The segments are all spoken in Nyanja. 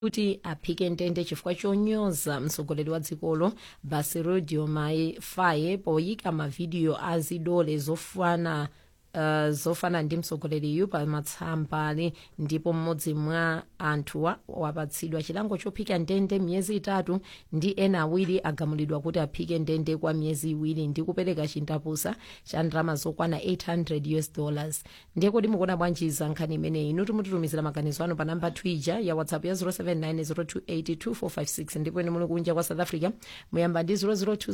kuti aphike ndende chifukwa chonyoza mtsogoleri wa dzikolo basirudio mai faye poyika mavidiyo a zidole zofana Uh, zofana ndi mtsogoleriyu pa matsambali ndipo mmodzi mwa anthuwa wapatsidwa chilango chophika ndende miyezi itatu ndi ena awiri agamulidwa kuti aphike ndende kwa miyezi iwiri ndi kupereka chindapusa cha ndalama zokwana 800 us dollars ndiye kuti mukuona bwanji za nkhani imeneyi inu timutitumizira maganizo anu pa namba twitter ya whatsapp ya 07902825456 ndipo ine muli kunja kwa south africa muyamba ndi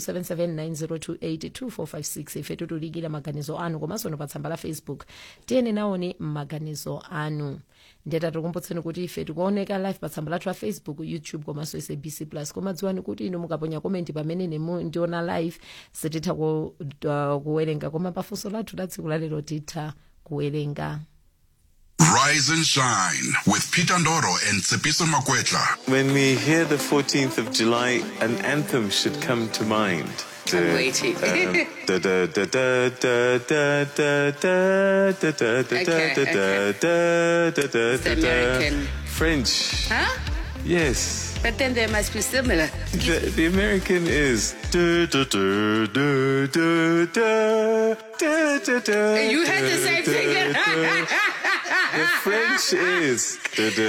0027790282456 ife titulikira maganizo anu komanso no pa tsamba la facebook tiyeni naoni maganizo anu ndeta tikumbutseni kuti ife tikuoneka live pa tsamba lathu la facebook youtube komanso sabc plus koma dziwani kuti inu mukaponya komenti pamene nemu ndiona live sititha ku, uh, kuwerenga koma pafunso lathu la tsiku lalero titha kuwerenga Rise and shine with Peter Ndoro and Tsepiso Makwetla. When we hear the 14th of July, an anthem should come to mind. I'm waiting. It's the American. French. Huh? Yes. But then they must be similar. The, the American is. You You had the same thing. The French is.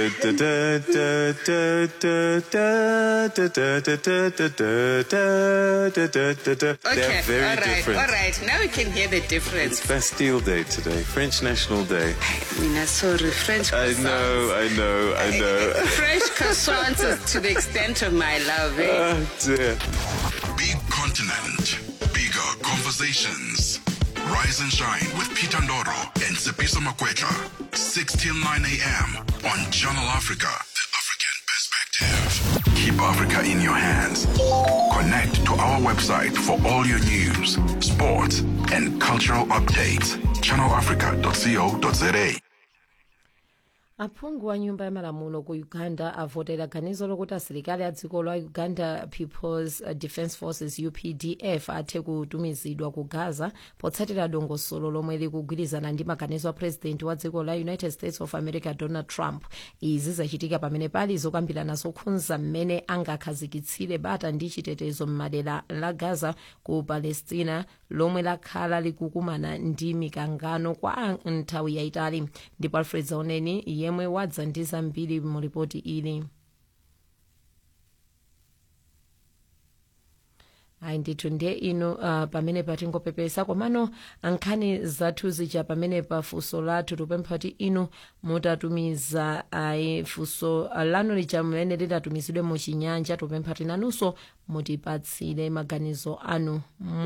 They're Okay, very all right, different. all right. Now we can hear the difference. It's Bastille Day today, French National Day. Mina, sorry, French I croissants. know, I know, I know. French croissants is to the extent of my love. Eh? Oh dear. Big continent, bigger conversations. Rise and shine with Peter Ndoro and Tsepiso Makwetla. 6 till 9 a.m. on Channel Africa. The African perspective. Keep Africa in your hands. Connect to our website for all your news, sports, and cultural updates. channelafrica.co.za. aphungu wa nyumba ya malamulo ku uganda avotera ganizo lokuti asilikali a dziko la uganda peoples defence forces updf athe kutumizidwa ku gaza potsatira dongosolo lomwe likugwirizana ndi maganizo a president wa dziko la united states of america donald trump izi zachitika pamene pali zokambirana zokhudza mmene angakhazikitsire bata ndi chitetezo m'madera la gaza ku palestina lomwe lakhala likukumana ndi mikangano kwa nthawi yayitali ndipo alfred zaoneni yemwe wadza ndi zambiri mu ripoti ili ayi ndithu ndiye inu uh, pamene patingopepesa komano nkhani zathu zija pamene pa funso lathu tupempha kuti inu mutatumiza ayi funso uh, lanu lija mmene lidatumizidwe muchinyanja tupempha kuti nanunso mutipatsire maganizo anu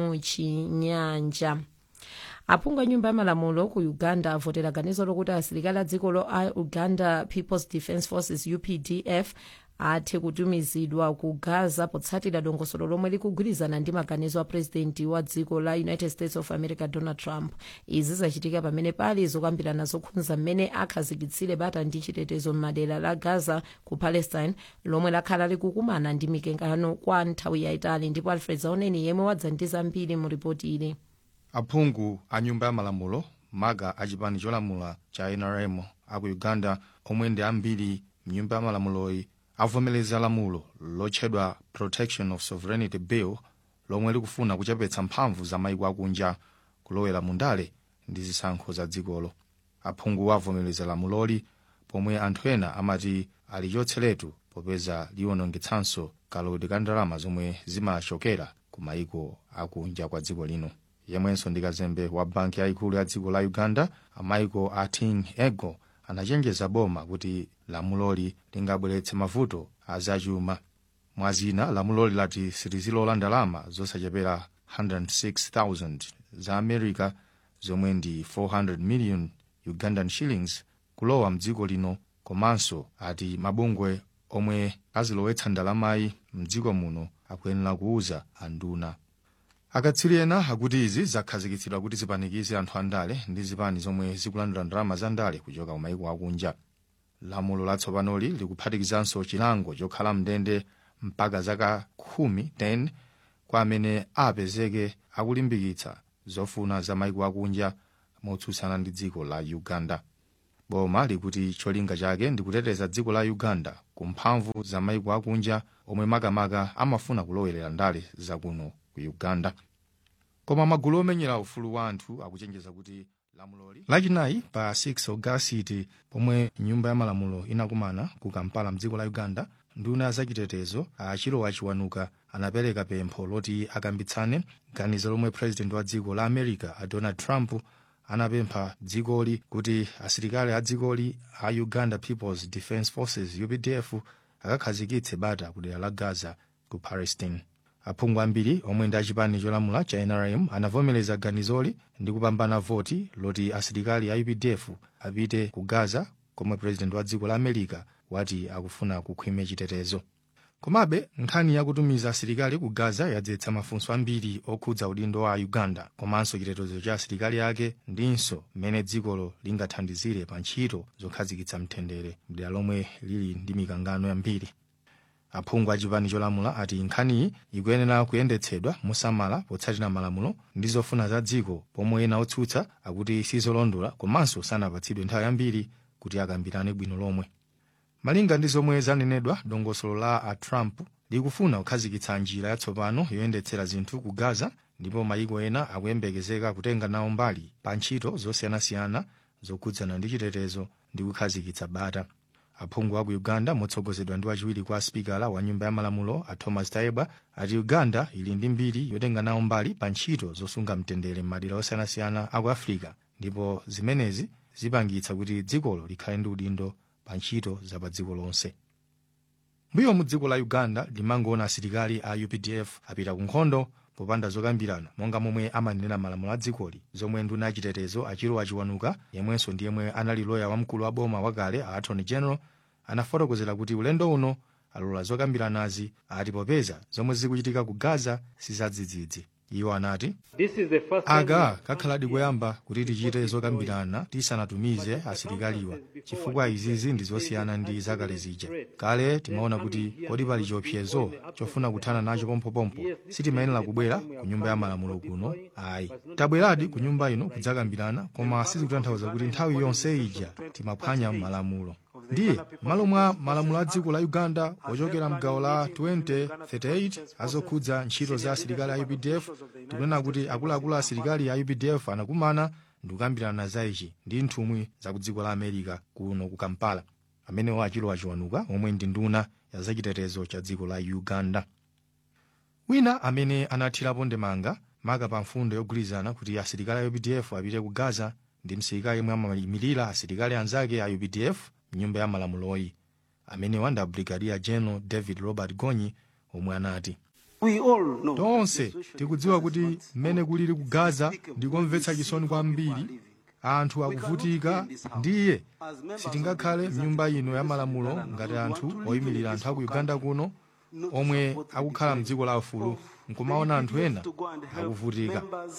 muchinyanja aphungu a nyumba ya malamulo ku uganda avotera ganizo lokuti asilikali a dziko lo a uganda peoples defence forces updf athe kutumizidwa ku gaza potsatira dongosolo lomwe likugwirizana ndi maganizo a purezidenti wa dziko la united states of america donald trump izi zachitika pamene pali zokambirana zokhudza mmene akhazikitsire bata ndi chitetezo m'madera la gaza ku palestine lomwe lakhala likukumana ndi mikangano kwa nthawi yayitali ndipo alfred zaoneni yemwe wadza ndi zambiri mu ripoti ili aphungu a nyumba ya malamulo maga a chipani cholamula cha nrm aku uganda omwe ndi ambiri mnyumba ya malamuloyi avomereza lamulo lotchedwa protection of sovereignty bill lomwe likufuna kuchepetsa mphamvu za maiko akunja kulowera mundale ndi zisankho za dzikolo aphungu avomereza lamuloli pomwe anthu ena amati alichotseretu popeza liwonongetsanso kalodi ka ndalama zomwe zimachokera ku maiko akunja kwa dziko lino yemwenso ndi kazembe wa banki yayikulu ya dziko la uganda amaiko a ting ego anachenjeza boma kuti lamuloli lingabweretse mavuto azachuma mwazina lamuloli lati silizilola ndalama zosachepera 106,000 za america zomwe ndi 400 million ugandan shillings kulowa mdziko lino komanso ati mabungwe omwe azilowetsa ndalamayi mdziko muno akuyenera kuuza anduna akatswiri ena akuti izi zakhazikitsidwa kuti zipanikize anthu andale ndi zipani zomwe zikulandira ndalama za ndale kuchoka kumayiko akunja lamulo latsopanoli likuphatikizanso chilango chokhala mndende mpaka zaka khumi 10 kwa amene apezeke akulimbikitsa zofuna za mayiko akunja motsutsana ndi dziko la uganda boma likuti cholinga chake ndi kuteteza dziko la uganda ku mphamvu za maiko akunja omwe makamaka amafuna kulowelera ndale zakuno ku uganda koma magulu omenyera ufulu wa anthu akuchenjeza kuti lamuloli lachinayi pa 6 ogasiti pomwe nyumba ya malamulo inakumana ku kampala mdziko la uganda nduna zachitetezo achilowa chiwanuka anapereka pempho loti akambitsane ganizo lomwe president wa dziko la america a donald trump anapempha dzikoli kuti asilikali a dzikoli a uganda peoples defence forces updf akakhazikitse bata ku dera la gaza ku palestine aphungu ambiri omwe ndi achipani cholamula cha nrm anavomereza ganizoli ndi kupambana voti loti asilikali a updf apite ku gaza komwe president wa dziko la america wati akufuna kukhwime chitetezo komabe nkhani yakutumiza asilikali ku gaza yadzetsa mafunso ambiri okhudza udindo wa uganda komanso chitetezo cha asilikali ake ndinso mmene dzikolo lingathandizire pa ntchito zokhazikitsa mtendere mdera lomwe lili ndi mikangano yambiri aphungu a chipani cholamula ati nkhaniyi ikuyenera kuyendetsedwa mosamala potsatira malamulo ndi zofuna za dziko pomwe ena otsutsa akuti sizolondola komanso sanapatsidwe nthawi yambiri kuti akambirane bwino lomwe malinga ndi zomwe zanenedwa dongosolo la a trump likufuna kukhazikitsa njira yatsopano yoyendetsera zinthu ku gaza ndipo mayiko ena akuyembekezeka kutenga nawo mbali pa ntchito zosiyanasiyana zokhudzana ndi chitetezo ndi kukhazikitsa bata aphungu a ku uganda motsogozedwa ndi wachiwiri kwa spikala wa nyumba ya malamulo a thomas tayebwa ati uganda ili ndi mbiri yotenga nawo mbali pa ntchito zosunga mtendere m'madera osiyanasiyana aku africa ndipo zimenezi zipangitsa kuti dzikolo likhale ndi udindo pa ntchito za pa dziko lonse mbuyo mu dziko la uganda limangoona asilikali a updf apita ku nkhondo popanda zokambirana monga momwe amanenera malamulo a dzikoli zomwe nduna yachitetezo achilowa chiwanuka yemwenso ndi yemwe anali loya wamkulu wa boma wakale a attorney general anafotokozera kuti ulendo uno alola zokambiranazi ati popeza zomwe zikuchitika ku gaza sizadzidzidzi iwo anati aka kakhaladi koyamba kuti tichite zokambirana tisanatumize asilikaliwa chifukwa izizi ndi zosiyana ndi zakale zija kale timaona kuti kodi pali chiopsezo chofuna kuthana nacho pompopompo sitimayenera kubwera ku nyumba ya malamulo kuno ayi tabweradi ku nyumba ino kudzakambirana koma sizikutanthauza kuti nthawi yonse ija timaphwanya malamulo ndiye malo mwa malamulo a dziko la uganda ochokera mgawo la 2038 azokhudza ntchito za asilikali a updf tikunena kuti akuluakulu a asilikali a updf anakumana ndi kukambirana za ichi ndi nthumwi za ku dziko la america kuno ku kampala amenewo achilowa chiwanuka omwe ndi nduna ya zachitetezo cha dziko la uganda wina amene anathirapo ndemanga maka pa mfundo yogwirizana kuti asilikali a updf apite ku gaza ndi msilikali yemwe amayimirira asilikali anzake a updf mnyumba ya malamuloyi amenewa ndi brigadier general david robert gonyi omwe anati tonse tikudziwa kuti mmene kulili ku gaza ndikomvetsa chisoni kwambiri anthu akuvutika ndiye sitingakhale mnyumba ino ya malamulo ngati anthu oyimirira anthu aku uganda kuno omwe akukhala mdziko la ufulu nkumaona anthu ena akuvutika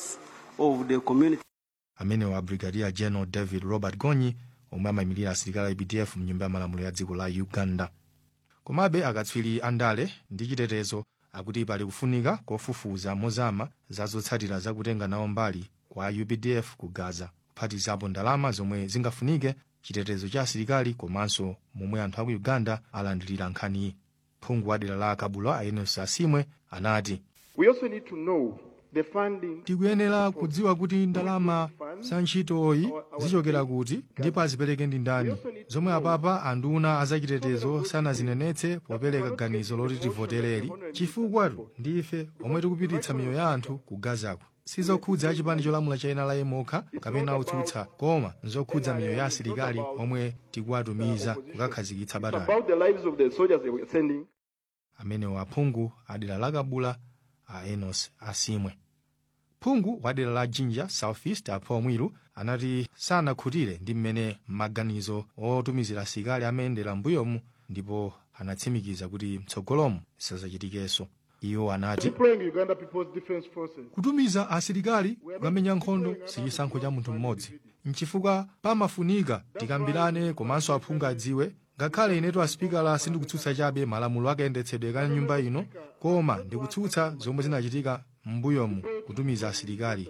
amenewa brigadier general david robert gonyi omwe amayimirira asilikali a updf mnyumba ya malamulo ya dziko la uganda komabe akatswiri andale ndi chitetezo akuti pali kufunika kofufuza mozama za zotsatira zakutenga nawo mbali kwa updf ku gaza kuphatizapo ndalama zomwe zingafunike chitetezo cha asilikali komanso momwe anthu aku uganda alandirira nkhaniyi phungu wa dera la kabula aenos asimwe anati We also need to know the funding tikuyenera kudziwa kuti ndalama za ntchitoyi zichokera kuti ndipo azipereke ndi ndani zomwe apapa anduna azachitetezo sanazinenetse popereka ganizo loti tivotereri chifukwatu ndife omwe tikupititsa miyoyo ya anthu ku gazako sizokhudza achipani cholamula cha NRA mokha kapena otsutsa koma nzokhudza miyoyo ya asilikali omwe tikuwatumiza kukakhazikitsa batali about the lives of the soldiers they were sending. amenewa aphungu adera la kabula a enos asimwe phungu wa dera la jinja southeast apha omwiru anati sanakhutire ndi mmene maganizo otumizira asilikali amayendera mbuyomu ndipo anatsimikiza kuti mtsogolomu sazachitikenso iwo anati Deploying Uganda People's Defense Forces. kutumiza asilikali kukamenya nkhondo si chisankho cha munthu mmodzi nchifukwa pamafunika tikambirane komanso aphungu adziwe ngakhale inetu asipikala sindikutsutsa chabe malamulo akayendetsedwe ka nyumba ino koma ndikutsutsa zomwe zinachitika m'mbuyomu kutumiza asilikali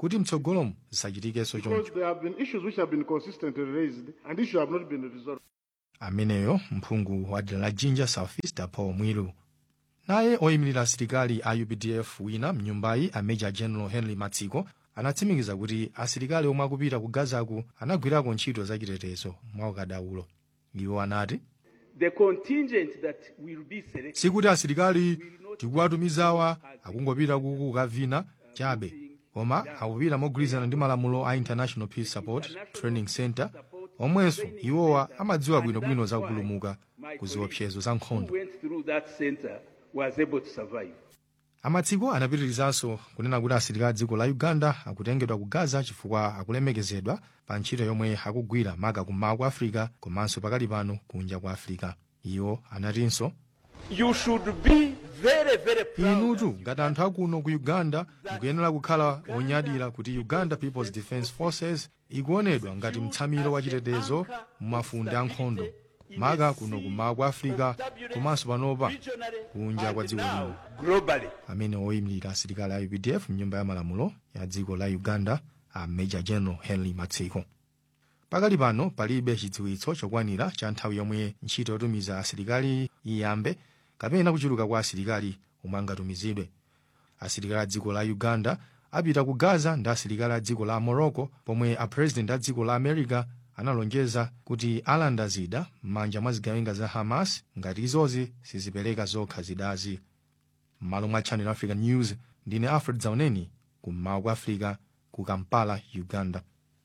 kuti mtsogolomo zisachitikenso Because choncho there have been issues which have been consistently raised and issues have not been resolved. ameneyo mphungu wa dera la jinja southeast paul mwilu naye oyimirira asilikali a updf wina mnyumbayi a major general henry matsiko anatsimikiza kuti asilikali omwe akupita ku gazaku anagwirako ntchito zachitetezo mwa ukadaulo iwo anati The contingent that will be selected sikuti asilikali tikuwatumizawa akungopita kuku kukavina chabe koma akupita mogwirizana ndi malamulo a international peace support training center omwenso iwowa amadziwa bwinobwino za kupulumuka ku ziopsezo za who nkhondo went through that center was able to survive. amatsiko anapitirizanso kunena kuti asilikali a dziko la uganda akutengedwa ku gaza chifukwa akulemekezedwa pa ntchito yomwe akugwira maka kummawa kwa africa komanso pakali pano kunja kwa africa iwo anatinso You should be very, very proud. inutu ngati anthu akuno ku uganda mukuyenera kukhala onyadira kuti uganda peoples defence forces ikuonedwa ngati mtsamiro wa chitetezo mumafunde a nkhondo maka kuno kummawa kwa africa komanso panopa kunja kwa dziko lino globally. amene oyimirira asilikali a updf mnyumba ya malamulo ya dziko la uganda a major general henry matsiko pakali pano palibe chidziwitso chokwanira cha nthawi yomwe ntchito yotumiza asilikali iyambe kapena kuchuluka kwa asilikali omwe angatumizidwe asilikali a dziko la uganda apita ku gaza ndi asilikali a dziko la morocco pomwe apresident a dziko la america analonjeza kuti alanda zida m'manja mwa zigawenga za hamas ngati izozi sizipereka zokha zidazi m'malo mwa channel africa news ndine alfred zauneni kummawa kwa africa ku kampala uganda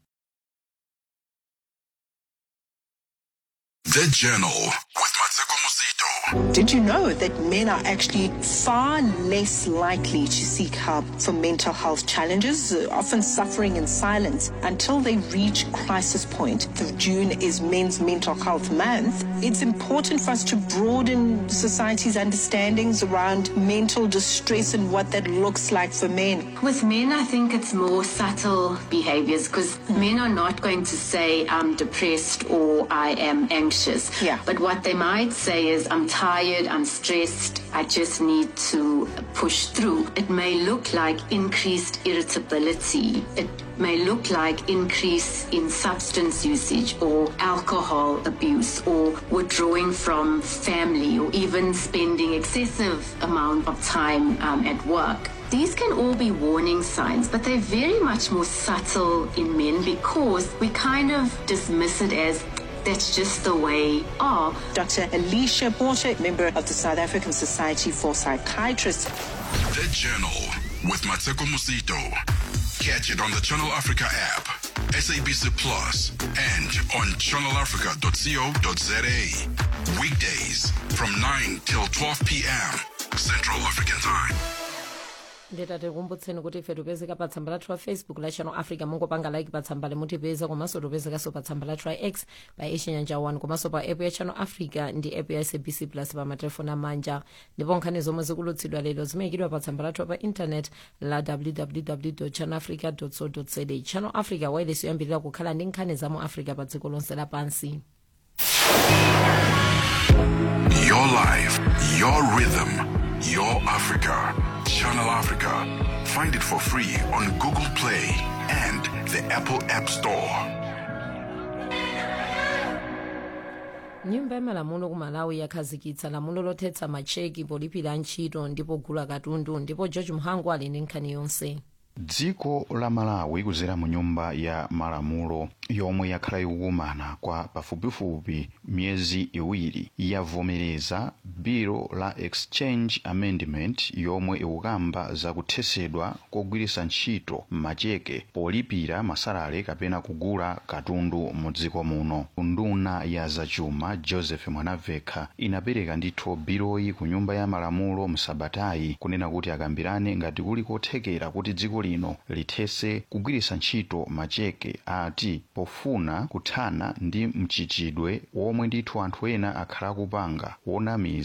The Journal with Mateko Musito. Did you know that men are actually far less likely to seek help for mental health challenges, uh, often suffering in silence until they reach crisis point? The June is Men's Mental Health Month. It's important for us to broaden society's understandings around mental distress and what that looks like for men. With men, I think it's more subtle behaviors because men are not going to say, I'm depressed or I am anxious. Yeah. But what they might say is, I'm tired, I'm stressed, I just need to push through. It may look like increased irritability. It may look like increase in substance usage or alcohol abuse or withdrawing from family or even spending excessive amount of time um, at work. These can all be warning signs, but they're very much more subtle in men because we kind of dismiss it as that's just the way of. Dr. Alicia Porter, member of the South African Society for Psychiatrists. The Journal with Mateko Musito. Catch it on the Channel Africa app, SABC Plus, and on channelafrica.co.za. Weekdays from 9 till 12 p.m. Central African Time. nditati kumbutseni kuti ife tipezeka pa tsamba lathu la facebook la channel africa mungopanga like pa tsamba limutipeza komanso tipezekanso pa tsamba lathu la x pa ichinyanja 1 komanso pa app ya channel africa ndi app ya sabc plus pa matelefoni amanja ndipo nkhani zomwe zikulutsidwa lero zimayikidwa pa tsamba lathu pa intanet la www channel africa co za channel africa wireless yoyambirira kukhala ndi nkhani za mu africa pa dziko lonse lapansi Your life, your rhythm, your Africa. Channel Africa. Find it for free on Google Play and the Apple App Store. nyumba ya malamulo ku malawi yakhazikitsa lamulo lothetsa macheki polipira ntchito ndipo gula katundu ndipo george mhangu ali ndi nkhani yonse dziko la malawi kuzera mu nyumba ya malamulo yomwe yakhala ikukumana kwa pafupifupi miyezi iwiri yavomereza biro la exchange amendment yomwe ikukamba zakuthetsedwa kogwiritsa ntchito macheke polipira masalale kapena kugula katundu mu dziko muno nduna ya zachuma joseph mwanavekha inapereka ndithu biroyi ku nyumba ya malamulo msabatayi kunena kuti akambirane ngati kuli kothekera kuti dziko lino lithese kugwiritsa ntchito macheke ati pofuna kuthana ndi mchitidwe womwe ndithu anthu ena akhala akupanga wonamiza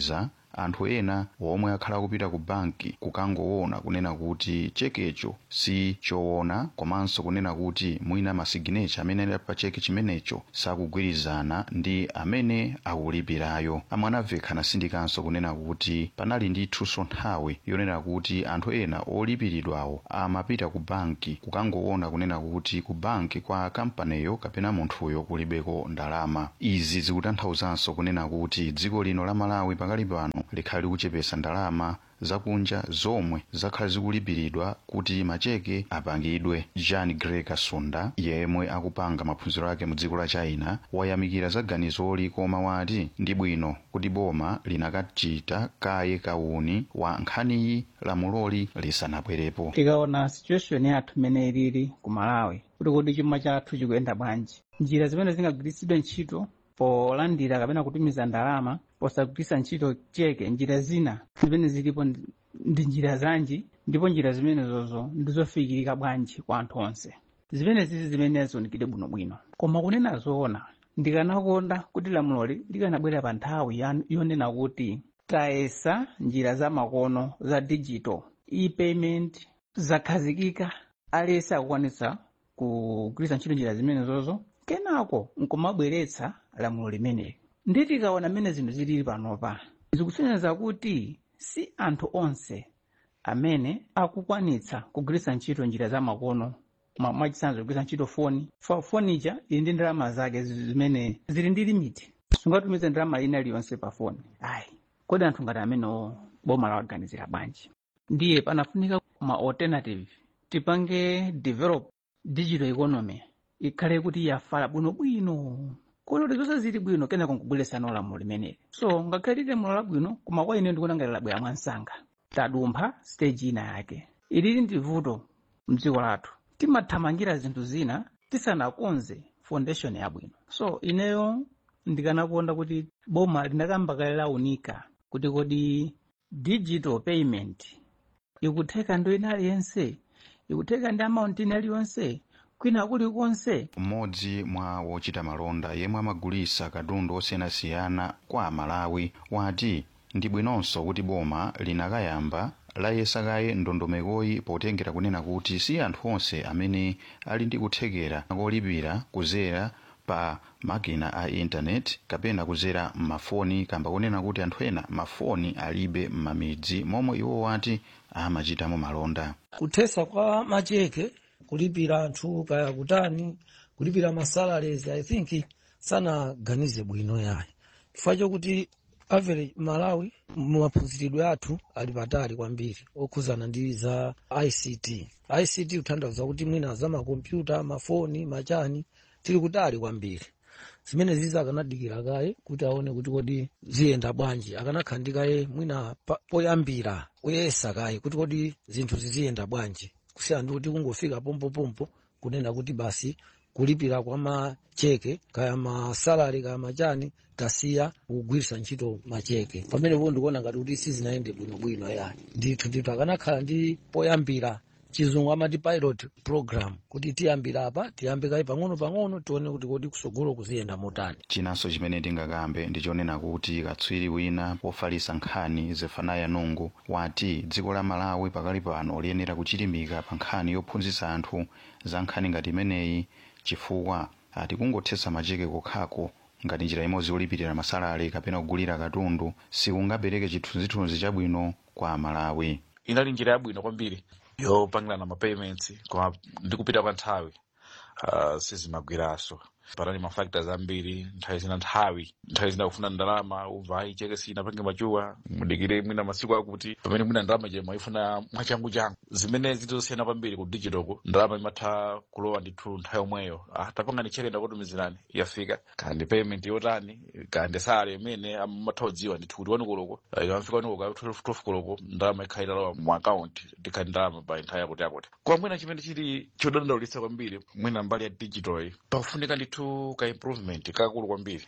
anthu ena omwe akhala kupita ku banki kukangoona kunena kuti chekecho si choona komanso kunena kuti mwina masiginecha amene ali pa cheke chimenecho sakugwirizana ndi amene akulipirayo amwe anaveka anasindikanso kunena kuti panali ndithunso nthawi yonena kuti anthu ena olipiridwawo amapita ku banki kukangoona kunena kuti ku banki kwa kampaniyo kapena munthuyo kulibeko ndalama izi zikutanthauzanso kunena kuti dziko lino la malawi pakali pano likhali likuchepesa ndalama zakunja zomwe zakhala zikulipiridwa kuti macheke apangidwe john gray kasunda yemwe akupanga maphunziro ake mu dziko la china wayamikira za ganizoli koma wati ndi bwino kuti boma linakachita kaye kauni wa nkhaniyi lamuloli lisanabwerepo tikaona situation yathu imene ilili ku malawi kuti kodi chuma chathu chikuyenda bwanji njira zimene zingagwiritsidwe ntchito polandira kapena kutumiza ndalama posagwiritsa ntchito cheke njira zina zimene zilipo ndi- ndi njira zanji ndipo njira zimenezozo ndizofikirika bwanji kwa anthu onse zimene zizi zimene zionekire bwinobwino koma kunena zoona ndikanakonda kuti lamuloli likanabwera pa nthawi ya- yonena kuti tayesa njira za makono za digital e-payment zakhazikika aliyense akukwanitsa kugwiritsa ntchito njira zimenezozo kenako nkumabweretsa lamulo limeneli ndi tikaona mmene zinthu zilili panopa zikusonyeza kuti si anthu onse amene akukwanitsa kugwiritsa ntchito njira za makono mwa- mwachitsanzo kugwiritsa ntchito foni Fa- fonija ili ndi ndalama zake zi- zimene zili ndi limiti sungatumize ndalama ina iliyonse pa foni ayi kodi anthu ngati amenewo boma lawaganizira bwanji ndiye panafunika ma alternative tipange develop digital economy ikhale kuti yafala bwinobwino koloti zonse zili bwino kenako nkubweresana lamulo limeneli so ngakhale lili lamulo labwino koma kwa ine ndikuona ngati labwera mwansanga tadumpha stage ina yake ilili ndi vuto mdziko lathu timathamangira zinthu zina tisanakonze foundation yabwino so ineyo ndikanakonda kuti boma linakamba kale launika kuti kodi digital payment ikutheka ndo ina aliyense ikutheka ndi amount ina aliyonse kwina kulikonse mmodzi mwa wochita malonda yemwe amagulitsa katundu osiyanasiyana kwa amalawi wati ndi bwinonso kuti boma linakayamba layesa kaye ndondomekoyi potengera kunena kuti si anthu onse amene ali ndi kuthekera kolipira kuzera pa makina a intaneti kapena kuzera m'mafoni kamba kunena kuti anthu ena mafoni alibe m'mamidzi momwe iwo wati amachitamo malonda kuthesa kwa macheke kulipira anthu kaya kutani kulipira masalaries i think sanaganize bwino yayi chifukwa chokuti average malawi maphunziridwe athu ali patali kwambiri okhuzana ndi za ict ict kutanthauza kuti mwina za makompyuta mafoni machani tili kutali kwambiri zimene zizi akanadikira kaye kuti aone kuti kodi ziyenda bwanji akanakhandikaye mwina pa- poyambira kuyesa kaye kuti kodi zinthu ziziyenda bwanji kusiyana ndi kuti kungofika pompopompo kunena kuti basi kulipira kwa macheke kaya masalari kaya machani tasiya kugwiritsa ntchito macheke pamenepo ndikuona ngati kuti sizinayende bwinobwino yani ndithu ndithu akanakhala ndi poyambira chizungu amati pilot program kuti tiyambira apa tiyambe kaye pang'ono pang'ono tione kuti kodi kusogolo kuziyenda motani chinanso chimene tingakambe ndichonena kuti katswiri wina pofalitsa nkhani zefanaya nungu wati dziko la malawi pakali pano liyenera kuchilimika pa nkhani yophunzitsa anthu za nkhani ngati imeneyi chifukwa ati kungothetsa macheke kokhako ngati njira imodzi yolipirira masalari kapena kugulira katundu sikungapereke chithunzithunzi chabwino kwa amalawi inali njira yabwino kwambiri yopangirana ma payments koma ndi kupita kwa nthawi uh, sizimagwiranso panali ma factors ambiri nthawi zina nthawi nthawi zina kufuna ndalama umva ayi cheke sinapange machuwa mudikire mwina masiku akuti pamene mwina ndalama je maifuna mwachangu changu zimene zitosiyana kwambiri ku digital ku ndalama imatha kulowa ndithu nthawi yomweyo ah, tapanga ni cheke ndakutumizirani yafika kandi payment yotani kandi salary imene amatha kudziwa ndithu kuti wani koloko ikamafika wani koloko 12 koloko ndalama ikhala italowa mu account ndikhali ndalama pa nthawi yakuti yakuti kwa mwina chimene chili chodandaulitsa kwambiri mwina mbali ya digital iyi pakufunika ndithu ka improvement kakulu kwambiri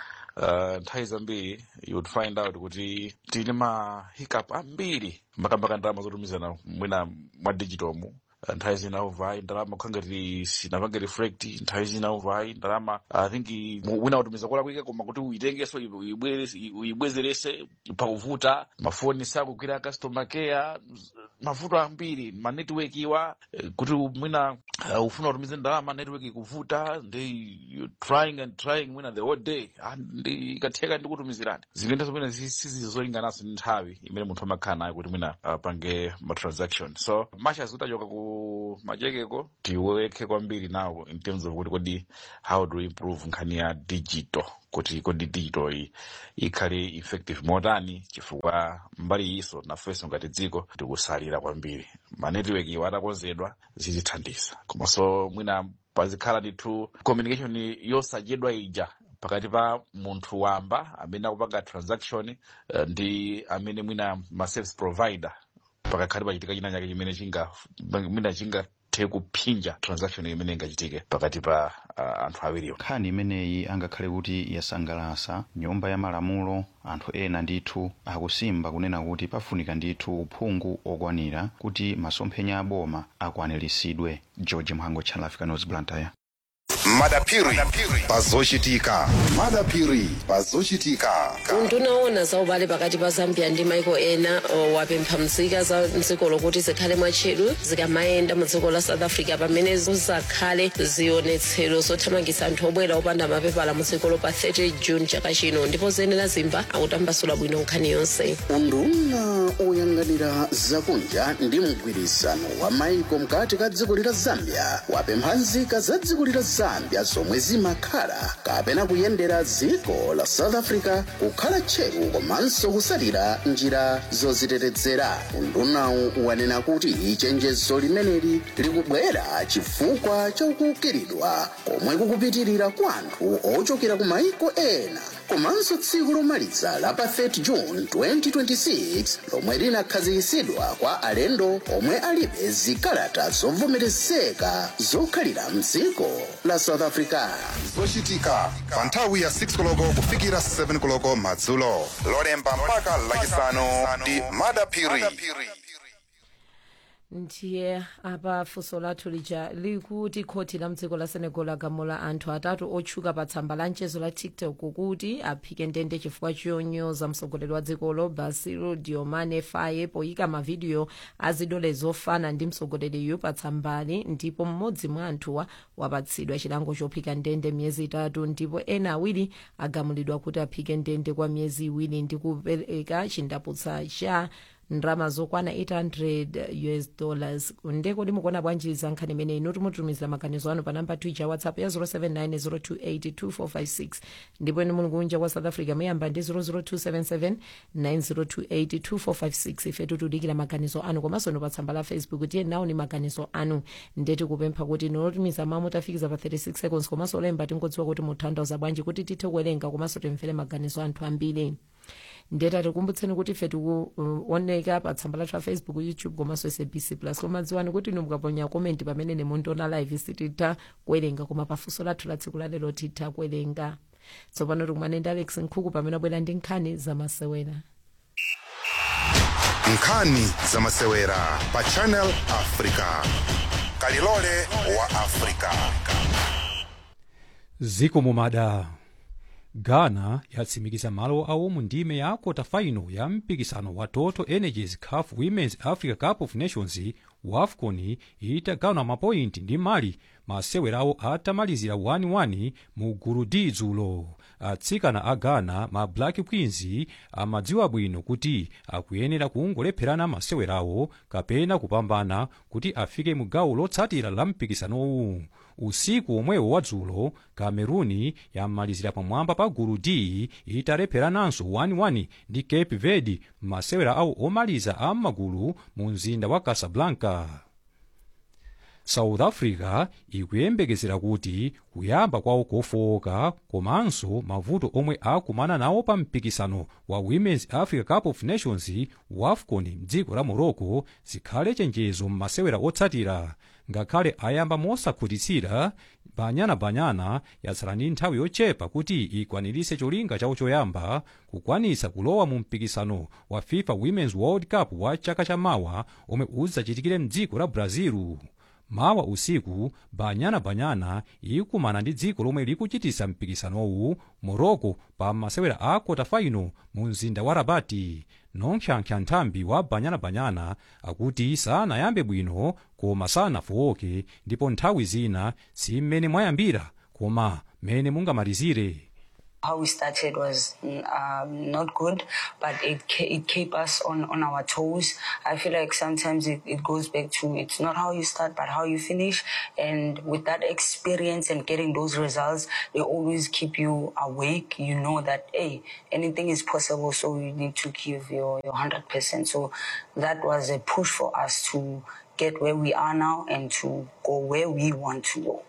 uh, nthawi zambiri you would find out kuti tili ma hiccup ambiri mbakambaka ndalama zotumizana mwina mwa digital mu uh, nthawi zina uvayi ndalama kukhangati sinapange reflect nthawi zina uvayi ndalama i think wina utumiza kola kwike koma kuti uyitengeso uyibwerese- uyibwezerese pakuvuta mafoni sakugwira customer care mavuto ambiri manetiweki iwa eh, kuti mwina uh, ufuna utumize ndalama network ikuvuta ndi you trying and trying mwina the whole day Ah, ndi ikatheka ndikutumizirani zikuyendaso mwina sizizolinganaso ndi nthawi imene munthu amakhala nayo kuti mwina apange ma transaction so machas kuti achoka ku machekeko tiweke kwambiri nawo in terms of kuti kodi how do we improve nkhani ya digital kuti kodi digital iyi ikhale effective motani chifukwa mbali iso nafenso ngati dziko tikusalira kwambiri manetiwek iwo atakonzedwa zitithandiza komanso mwina pazikhala ndithu communication yosachedwa ija pakati pa munthu wamba amene akupanga transaction eh, ndi amene mwina ma service provider pakakhale pachitika china chake chimene chinga mwina chingathe kuphinja transaction imene ingachitike pakati pa uh, anthu awiriwo nkhani imeneyi angakhale kuti yasangalasa nyumba ya malamulo anthu ena ndithu akusimba kunena kuti pafunika ndithu uphungu okwanira kuti masomphenya aboma akwaniritsidwe george mhango channel africa news blantyre madapiri pazochitika madapiri pazochitika undunaona za ubale pakati pa zambia ndi maiko ena o, wapempha mzika za mdziko lokuti zikhale mwatcheru zikamayenda mu dziko la south africa pamene zizakhale zionetsero zothamangitsa anthu obwera opanda mapepala mu dziko pa 30 june chaka chino ndipo zenera zimba akutambasula bwino nkhani yonse unduna oyang'anira zakunja ndi mgwirizano wa maiko mkati ka dziko lila zambia wapempha nzika za dziko lila zambia zomwe zimakhala kapena kuyendera dziko la south africa kukhala tcheru komanso kusalira njira zozitetezera undunawu wanena kuti chenjezo limeneli likubwera chifukwa cha kukiridwa komwe kukupitirira kwa anthu ochokera ku maiko ena komanso tsiku lomaliza la pa 30 june 2026 lomwe linakhazikitsidwa kwa alendo omwe alibe zikalata zovomerezeka zokhalira mdziko la south africa zochitika pa nthawi ya 6 koloko kufikira 7 koloko madzulo lolemba mpaka lachisanu ndi madapiri ndiye apa funso lathu lija likuti khoti la mdziko la senegal lagamula anthu atatu otchuka pa tsamba la mchezo la tiktok kuti aphike ndende chifukwa chonyoza mtsogoleri wa dzikolo bassirou diomaye faye poyika mavidiyo azidole zofana ndi mtsogoleriyu pa tsambali ndipo mmodzi mwa anthuwa wapatsidwa chilango chophika ndende miyezi itatu ndipo ena awiri agamulidwa kuti aphike ndende kwa miyezi iwiri ndi kupereka chindaputsa cha ndrama zokwana 800 us dollars ndeko limukuona bwanji za nkhani imeneyi inu timutumizira maganizo anu pa namba twitter whatsapp ya 079 ndipo inu muli kunja kwa south africa muyamba ndi 00277 9028 ife tikudikira maganizo anu komanso inu pa tsamba la facebook tiye nawo ni maganizo anu ndeti kupempha kuti inu otumiza mawu mutafikiza pa 36 seconds komanso olemba tingodziwa kuti mutanthauza bwanji kuti tithe kuwerenga komanso timvere maganizo anthu ambiri ndeta tikumbutseni kuti ife tikuoneka pa tsamba lathu la facebook youtube komanso sabc plus koma dziwani kuti inu mukaponya komenti pamene nemundiona live sititha kuwerenga koma pafunso lathu la tsiku lalero titha kuwerenga tsopano tikumane ndi alex nkhuku pamene abwera ndi nkhani zamasewera nkhani zamasewera pa channel africa kalilole wa africa ziko mumada ghana yatsimikiza malo awo mu ndime ya kota final ya mpikisano wa total energies caf women's africa cup of nations wafcon itagawana mapointi ndi mali masewerawo atamalizira 1-1 mu gulu d dzulo atsikana a ghana ma black queens amadziwa bwino kuti akuyenera kungolepherana masewerawo kapena kupambana kuti afike mu gawo lotsatira la mpikisanowu usiku omwewo wadzulo cameruni yamalizira pamwamba pa gulu d italepherananso 1-1 ndi cape verde masewera awo omaliza a magulu mu mzinda wa casablanca south africa ikuyembekezera kuti kuyamba kwawo kofowoka komanso mavuto omwe akumana nawo pa mpikisano wa women's africa cup of nations wafcon mdziko la morocco zikhale chenjezo m'masewera otsatira ngakhale ayamba mosakhutitsira banyana banyana yatsala ndi nthawi yochepa kuti ikwanirise cholinga chawo choyamba kukwanisa kulowa mu mpikisano wa fifa women's world cup wa chaka chamawa omwe udzachitikire mdziko la brazil mawa usiku banyana banyana ikumana ndi dziko lomwe likuchitisa mpikisanowu morocco pa masewera a kotafaino mu mzinda wa rabati nonkhyankha nthambi wa banyana banyana akuti sanayambe bwino koma sanafowoke ndipo nthawi zina si mmene mwayambira koma mmene mungamalizire How we started was mm, um, not good, but it ke- it kept us on, on our toes. I feel like sometimes it, it goes back to it's not how you start, but how you finish. And with that experience and getting those results, they always keep you awake. You know that hey, anything is possible, so you need to give your your hundred percent. So that was a push for us to get where we are now and to go where we want to go.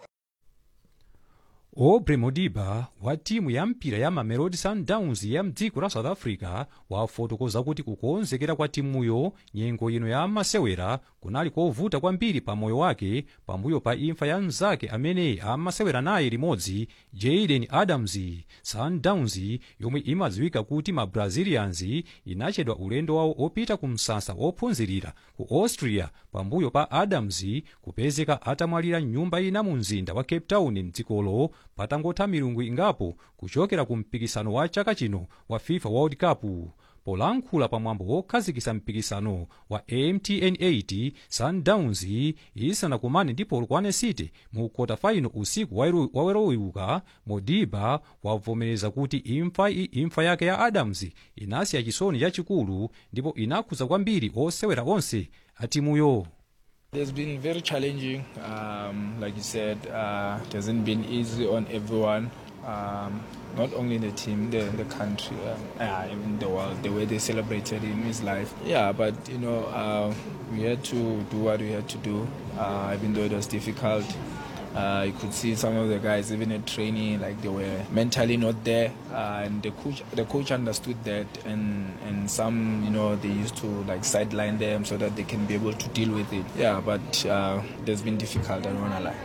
aubrey modiba wa timu ya mpira ya mamelodi sundowns ya mdziko la south africa wafotokoza kuti kukonzekera kwa timuyo nyengo ino ya masewera kunali kovuta kwambiri pa moyo wake pambuyo pa imfa ya mnzake amene amasewera naye limodzi jaden adams sundowns yomwe imadziwika kuti ma brazilians inachedwa ulendo wawo opita ku msasa wophunzirira ku austria pambuyo pa adams kupezeka atamwalira mnyumba ina mu mzinda wa cape town mdzikolo patangotha milungu ingapo kuchokera ku mpikisano wa chaka chino wa fifa world cup polankhula pamwambo wokhazikitsa mpikisano wa mtn 8 sundowns isanakumane ndi polokwane city mu kotafaino usiku wawerowiuka modiba wavomereza kuti imfa, imfa yake ya adams inasiya chisoni chachikulu ndipo inakhudza kwambiri osewera onse a timuyo It's been very challenging. Um, like you said, uh, it hasn't been easy on everyone, um, not only in the team, the, the country, uh, uh, even the world, the way they celebrated him, his life. Yeah, but you know, uh, we had to do what we had to do, uh, even though it was difficult. Uh, you could see some of the guys, even at training, like they were mentally not there, uh, and the coach, the coach understood that, and and some, you know, they used to like sideline them so that they can be able to deal with it. Yeah, but uh, it has been difficult. I don't wanna lie.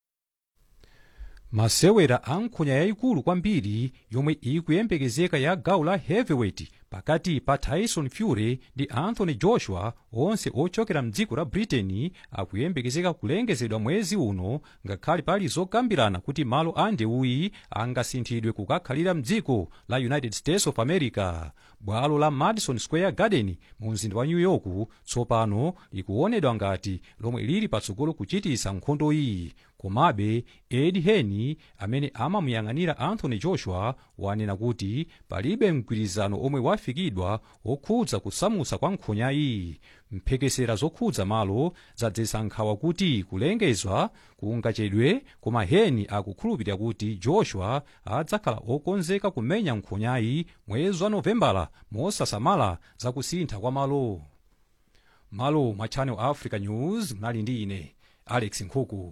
masewera a nkhonya yayikulu kwambiri yomwe ikuyembekezeka ya gawo la heavyweight pakati pa tyson fury ndi anthony joshua onse ochokera mdziko la britain akuyembekezeka kulengezedwa mwezi uno ngakhale pali zokambirana kuti malo a ndewuyi angasinthidwe kukakhalira mdziko la united states of america bwalo la madison square garden mu mzinda wa new york tsopano likuonedwa ngati lomwe lili patsogolo kuchitisa nkhondo iyi komabe ed heni amene amamuyang'anira anthony joshua wanena kuti palibe mgwirizano omwe wafikidwa okhudza kusamutsa kwa nkhonyayi mphekesera zokhudza malo zadzetsa nkhawa kuti kulengezwa kungachedwe koma heni akukhulupirira kuti joshua adzakhala okonzeka kumenya nkhonyayi mwezi wa novembala mosasamala zakusintha kwa malo malo mwa channel africa news mnali ndi ine alex nkhuku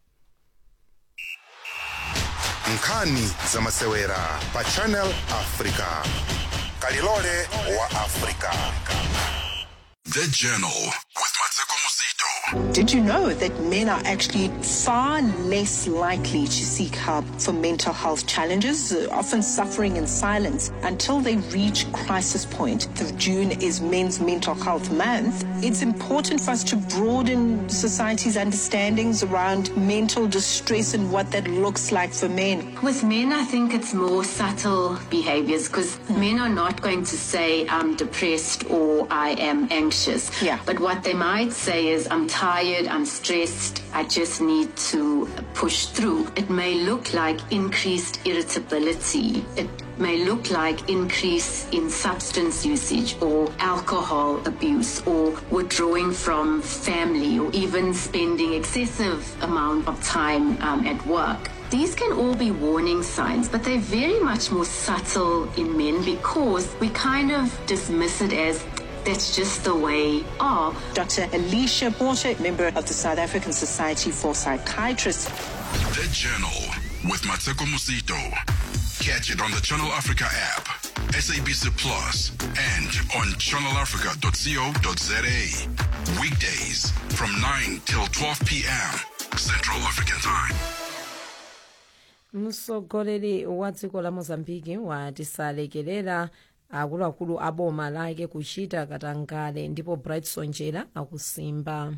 nkhani za masewera pa channel africa kalilole wa africa The Journal with Mateko Musito. Did you know that men are actually far less likely to seek help for mental health challenges, uh, often suffering in silence until they reach crisis point? The June is Men's Mental Health Month. It's important for us to broaden society's understandings around mental distress and what that looks like for men. With men, I think it's more subtle behaviors because men are not going to say, I'm depressed or I am anxious. Yeah. But what they might say is, I'm tired, I'm stressed, I just need to push through. It may look like increased irritability. It may look like increase in substance usage or alcohol abuse or withdrawing from family or even spending excessive amount of time um, at work. These can all be warning signs, but they're very much more subtle in men because we kind of dismiss it as that's just the way of. Dr. Alicia Porter, member of the South African Society for Psychiatrists. The Journal with Mateko Musito. Catch it on the Channel Africa app, SABC Plus, and on channelafrica.co.za. Weekdays from 9 till 12 p.m. Central African Time. mtsogoleri wa dziko la mozambiki wati salekerera akuluakulu a boma lake kuchita katangale ndipo bright sonjera akusimba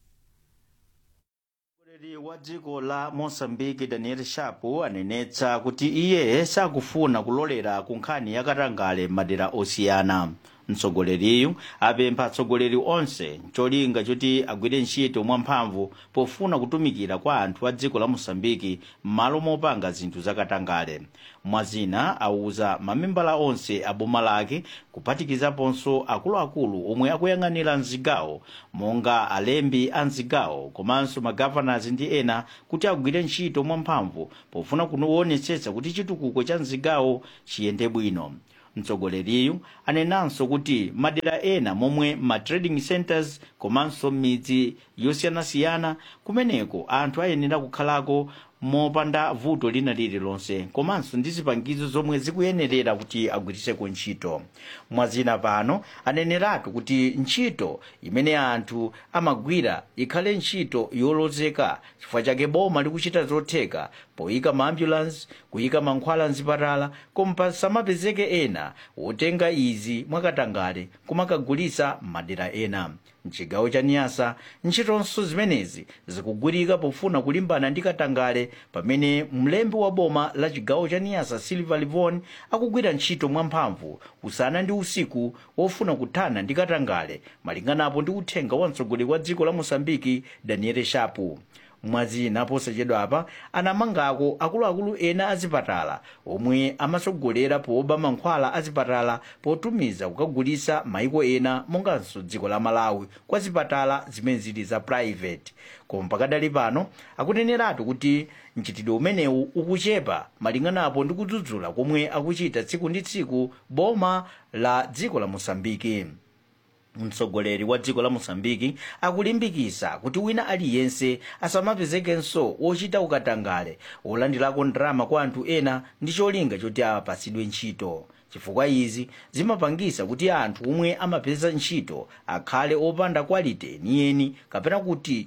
mtsogoleri wa dziko la mosambiki daniel shapo anenetsa kuti iye sakufuna kulolera ku nkhani ya katangale madera osiyana mtsogoleriyu apempha atsogoleri onse cholinga choti agwire ntchito mwamphamvu pofuna kutumikira kwa anthu a dziko la mosambiki m'malo mopanga zinthu zakatangale mwazina auza mamembala onse a boma lake kuphatikizaponso akuluakulu omwe akuyang'anira mzigawo monga alembi a mzigawo komanso magavanas ndi ena kuti agwire ntchito mwamphamvu pofuna kuonetsetsa kuti chitukuko cha mzigawo chiyende bwino mtsogoleriyu anenanso kuti madera ena momwe ma trading centers komanso midzi yosiyanasiyana kumeneko anthu ayenera kukhalako mopanda vuto lina lililonse komanso ndi zipangizo zomwe zikuyenerera kuti agwiriseko ntchito mwazina pano aneneratu kuti ntchito imene anthu amagwira ikhale ntchito yolozeka chifukwa chake boma likuchita zotheka poyika maambulansi kuyika mankhwala mzipatala koma pasamapezeke ena wotenga izi mwakatangale kumakagulisa madera ena mchigawo cha niyasa ntchitonso zimenezi zikugwirika pofuna kulimbana ndi katangale pamene mlembi wa boma la chigawo cha niyasa silver livon akugwira ntchito mwamphamvu usana ndi usiku wofuna kuthana ndi katangale malinganapo ndi uthenga wa mtsogoleri wa dziko la mosambiki daniel shapu mwazina posachedwapa anamangako akuluakulu ena azipatala omwe amatsogolera poba mankhwala azipatala potumiza kukagulisa maiko ena monganso dziko la malawi kwa zipatala zimene zili za private koma pakadali pano akuneneratu kuti mchitidwe umenewu ukuchepa malinganapo ndi kudzudzula komwe akuchita tsiku ndi tsiku boma la dziko la mosambiki mtsogoleri wa dziko la mosambiki akulimbikisa kuti wina aliyense asamapezekenso wochita ukatangale wolandirako ndalama kwa anthu ena ndi cholinga choti apatsidwe ntchito chifukwa izi zimapangisa kuti anthu omwe amapeza ntchito akhale opanda kwalite yeniyeni kapena kuti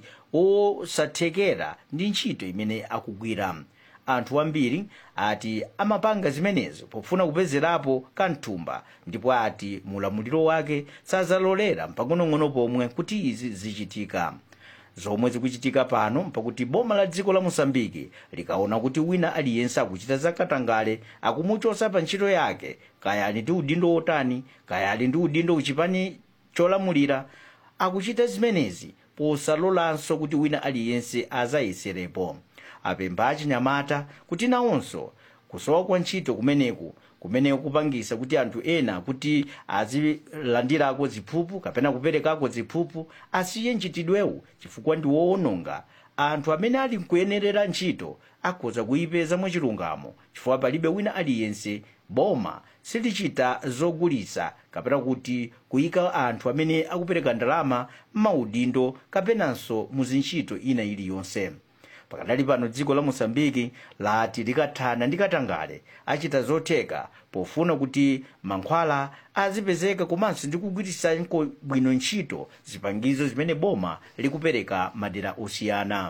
osathekera ndi ntchito imene akugwira anthu ambiri ati amapanga zimenezo pofuna kupezerapo kamthumba ndipo ati mulamuliro wake sazalolera mpang'onong'ono pomwe kuti izi zichitika zomwe zikuchitika pano mpakuti boma la dziko la mosambiki likaona kuti wina aliyense akuchita zakatangale akumuchosa pa ntchito yake kaya ali ndi udindo wotani kaya ali ndi udindo uchipani cholamulira akuchita zimenezi posalolanso kuti wina aliyense azayeserepo apempha achinyamata kuti nawonso kusowa kwa ntchito kumeneku kumene kupangisa kuti anthu ena kuti azilandirako ziphuphu kapena kuperekako ziphuphu asiye mchitidwewu chifukwa ndi woononga anthu amene ali nkuyenerera ntchito akhoza kuyipeza mwachilungamo chifukwa palibe wina aliyense boma silichita zogulisa kapena kuti kuyika anthu amene akupereka ndalama m'maudindo kapenanso muzintchito ina iliyonse pakadali pano dziko la mosambiki lati likathana ndi katangale achita zotheka pofuna kuti mankhwala azipezeka komanso ndi kugwiritsa bwino ntchito zipangizo zimene boma likupereka madera osiyana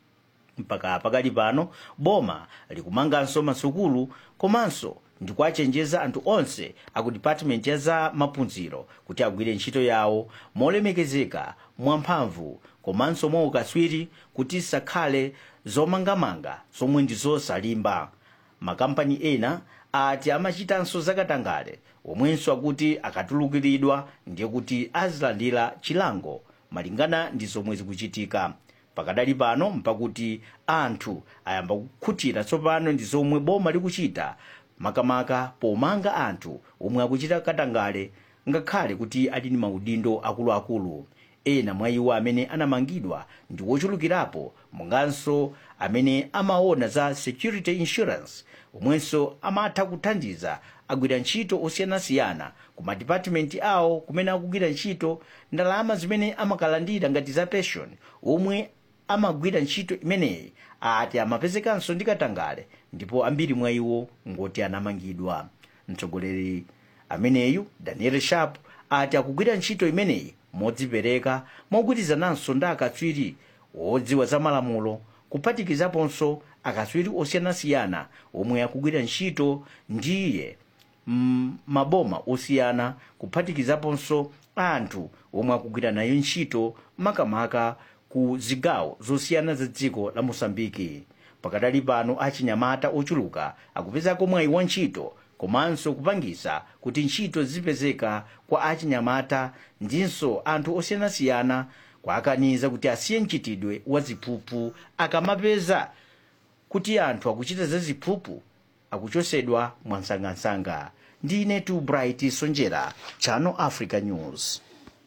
mpaka pakali pano boma likumanganso masukulu komanso ndikuachenjeza anthu onse aku department ya za maphunziro kuti agwire ntchito yawo molemekezeka mwamphamvu komanso mwaukaswiri kuti sakhale zomangamanga zomwe ndi zosalimba makampani ena ati amachitanso zakatangale omwenso akuti akatulukiridwa ndiye kuti azilandira chilango malingana ndi zomwe zikuchitika pakadali pano mpakuti anthu ayamba kukhutira tsopano ndi zomwe boma likuchita makamaka pomanga anthu omwe akuchita katangale ngakhale kuti ali ndi maudindo akuluakulu ena mwa iwo amene anamangidwa ndi wochulukirapo monganso amene amaona za security insurance omwenso amatha kuthandiza agwira ntchito osiyanasiyana ku madipatimenti awo kumene akugwira ntchito ndalama zimene amakalandira ngati za pension omwe amagwira ntchito imeneyi ati amapezekanso ndi katangale ndipo ambiri mwa iwo ngoti anamangidwa mtsogoleri ameneyu daniel sharp ati akugwira ntchito imeneyi modzipereka mogwirizananso ndi akatswiri wodziwa za malamulo kuphatikizaponso akatswiri osiyanasiyana omwe akugwira ntchito ndiye mm, maboma osiyana kuphatikizaponso anthu omwe akugwira nayo ntchito makamaka ku zigawo zosiyana za dziko la mosambiki pakadali pano achinyamata ochuluka akupezako mwayi wa ntchito komanso kupangisa kuti ntchito zipezeka kwa achinyamata ndinso anthu osiyanasiyana kwakaniza kuti asiye mchitidwe wa ziphuphu akamapeza kuti anthu akuchita za ziphuphu akuchosedwa mwansangansanga ndine tu bright sonjera channel africa news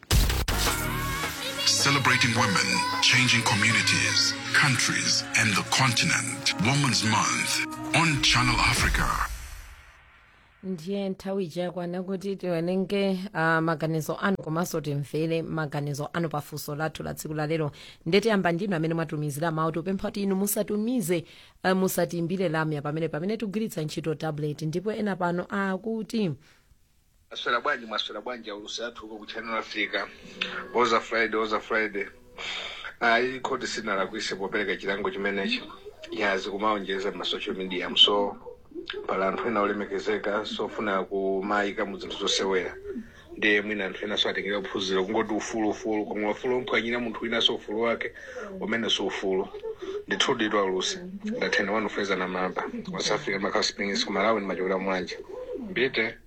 Celebrating women, changing communities, countries, and the continent. Women's Month on Channel Africa. ndiye nthawi yakwana kuti tiwerenge uh, maganizo anu komanso timvere maganizo anu pafunso lathu la tsiku lalero ndetiyamba ndinu amene mwatumizira mawu tipempha kuti inu musatumize uh, musatiimbire lamya pamene pamene tigwiritsa ntchito tablet ndipo ena pano akuti maswera bwanji maswera bwanji aulusi athu huko ku channel africa oza friday oza friday ayi khoti sinalakwise popereka chilango chimenechi yazi kumaonjeza ma social media so pala anthu ena olemekezeka sofuna kumayika mu zinthu zosewera ndiye mwina anthu ena so atengera kuphunzira kungoti ufulu ufulu koma ufulu umphwanyira munthu wina so ufulu wake umene so ufulu ndithudidwa alusi ndathena wanu feza na mamba west africa makhouse springs kumalawi ni machokera mwanje mbite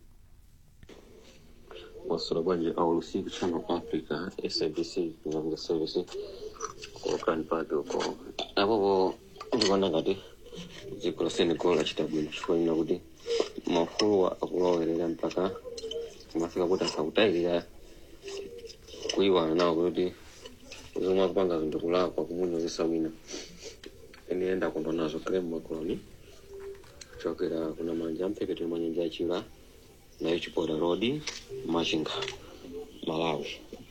maswera bwanji aulusiku channel africa sabc kungamga service kokani pake uko apopo ndikuona ngati dziko la senegal lachita bwino chifukwa kuti mafulu akulowerera mpaka kumafika kuti asakutayirira kuiwana nawo kuti zomwe akupanga zinthu kulakwa kumunozesa wina ene enda kondwa nazo grem makoloni chokera kuna manja ampheketere manyanja achila nayo chipoda road machinga malawi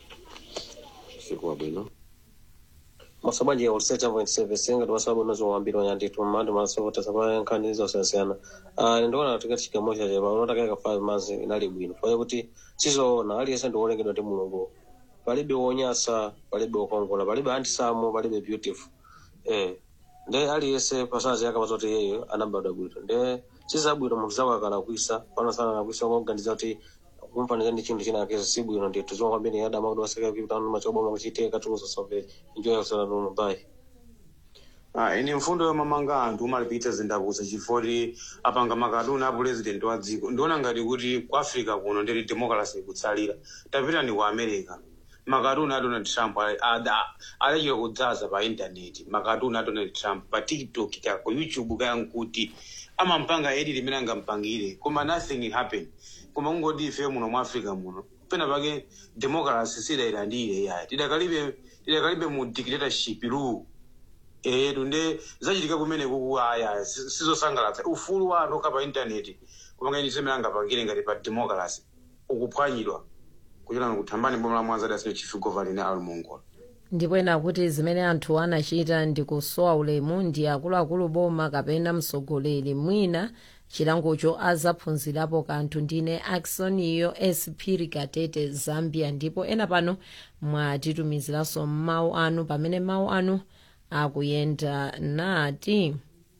siku wabwino masabwanji ya ulisecha point service ngati masabu nazo wambiri wanyanditu mmandu masovota sapa nkhani zosiyana uh, ndikuona tikati chigamo chache pa unotakaika five months inali bwino fanya kuti sizoona aliyense ndiwolengedwa ndi mulungu palibe wonyasa palibe wokongola palibe handsome palibe beautiful eh nde aliyense pasazi yakamaza kuti yeyo anabadwa bwino nde sizabwino munthu zakwakala kuisa pano sana nakuisa ngoganiza kuti kumpaniza ndi chinthu china kesi sibwino ndithu zomwe kwambiri adama kuti waseka kipitano machoboma kuchitika tumuzosombere enjoy yourself no bye Ah, ine mfundo yomamanga anthu umalipitsa zindakuza chifoti apanga makatuni a president wa dziko ndiona ngati kuti ku africa kuno ndiri democracy ikutsalira tapita ni ku america makatuni a donald trump ali- ada- alechera kudzaza pa intaneti makatuni a donald trump pa tiktok ka ku youtube kaya nkuti amampanga edi limene angampangire koma nothing happen koma kungoti ife muno mu africa muno pena pake democracy sidayilandire yayi tidakalibe tidakalibe mu dictatorship rule etu nde zachitika kumene kuku aya si- sizosangalatsa ufulu wa anthu okha pa intaneti kumanga ini semene angapangire ngati pa democracy ukuphwanyidwa kuchokera kuthambani boma la mwanza dasino chief governing ali mongola ndipo ena kuti zimene anthu anachita ndi kusowa ulemu ndi akuluakulu boma kapena mtsogoleri mwina chilangocho azaphunzirapo kanthu ndine aksoniyo espiri katete zambia ndipo ena pano mwatitumiziranso mawu anu pamene mawu anu akuyenda nati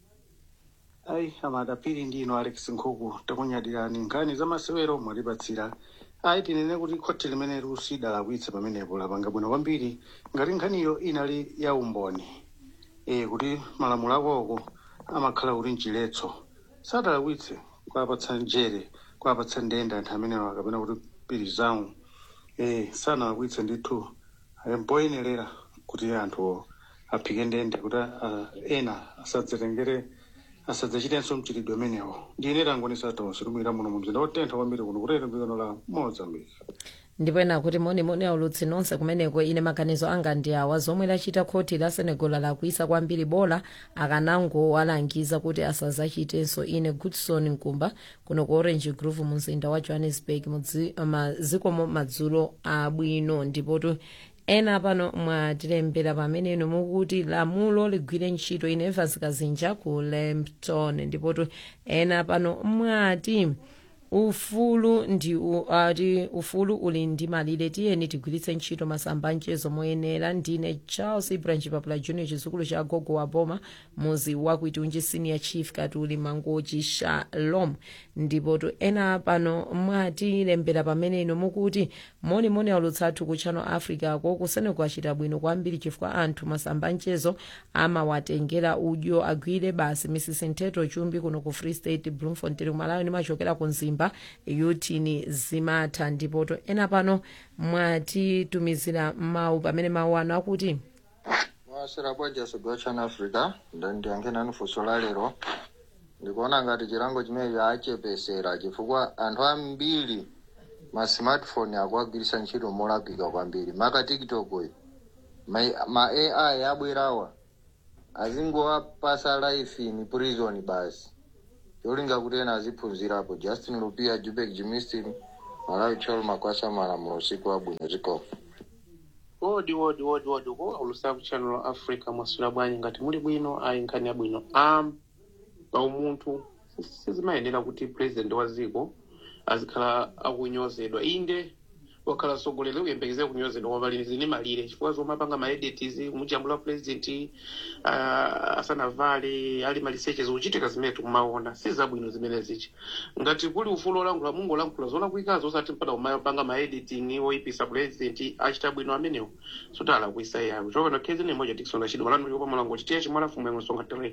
ayi amadapiri ndino alex nkhuku takunyadirani nkhani za masewero mwatipatsira ayi tinene kuti khoti limene lusidalakwitsa pamenepo lapanga bwino kwambiri ngati nkhaniyo inali ya umboni e kuti malamulo akoko amakhala kuti mchiletso sadalakwitse kwapatsa njere kwapatsa ndende anthu amenewa kapena kuti pirizawu e sanalakwitse ndithu mpoyenerera kuti anthu aphike ndende kuti ah, ena asadzatengere asadzachitenso mchitidwe umenewo ndine tangonesa tonse tumwira muno mu mzinda wotentha kwambiri kuno kutero mdzikano la mozambique ndipo ena kuti monimoni aulutsi nonse kumeneko ine maganizo anga ndi awa zomwe lachita khoti la senegal lakwisa kwambiri bola akanangowalangiza kuti asazachitenso ine goodson nkumba kuno ku orange grove mu mzinda wa johannesburg mudzi- mazikomo madzulo abwino ndipotu ena pano mwatilembera pamene ino mukuti lamulo ligwire ntchito ine evans kazinja ku lampton ndipotu ena pano mwati ufulu ndi u- ati ufulu uli ndi malire tiyeni tigwiritse ntchito masamba mchezo moyenera ndine charles ibranch papula junior chizukulu cha gogo wa boma muzi wakuitunji senior chief katuli mangochi shalom ndipo to ena pano mwatilembera pamene ino mukuti monimoni aulutsathu ku channel africa ko kusene kwachita bwino kwambiri chifukwa anthu masamba mchezo amawatengera udyo agwire basi mrs nteto chumbi kuno ku free state bloemfontein kumalawi nimachokera ku mzimba yutini zimatha ndipo to ena pano mwatitumizira mawu pamene mawu ano akuti mwasera bwaja sogwa chana africa ndandiyankhena funso la lero ndikuona ngati chilango chimene chachepesera chifukwa anthu ambiri ma smartphone akuagwiritsa ntchito molakwika kwambiri maka tiktok uyu ma, ma ai abwerawa azingowapasa life in prison basi cholinga kuti ena aziphunzirapo justin lupia jubek jimistin malawi cholo makwasa malamulo usiku wabwino zikomo wodi wodi wodi wodi ko ulusaku channel la africa mwasula bwanyi ngati muli bwino ayi nkhani yabwino um paumunthu sizimayenera kuti president wa dziko azikhala akunyozedwa inde wakhala mtsogoleri uyembekeze kunyozedwa koma pali zini malire chifukwa zomwe apanga maedits kumujambula president uh, asanavale ali maliseches kuchitika zimene tikumaona si zabwino zimene zichi ngati kuli ufulu olankhula mungu olankhula zolakwikazo osati mpaka umapanga maediting oipisa president achita bwino amenewo sotala kuisa yawo chokana khezi ni moja tikisonga chidwa malano likopa malango chitiya chimwala fumu yamwe songa tere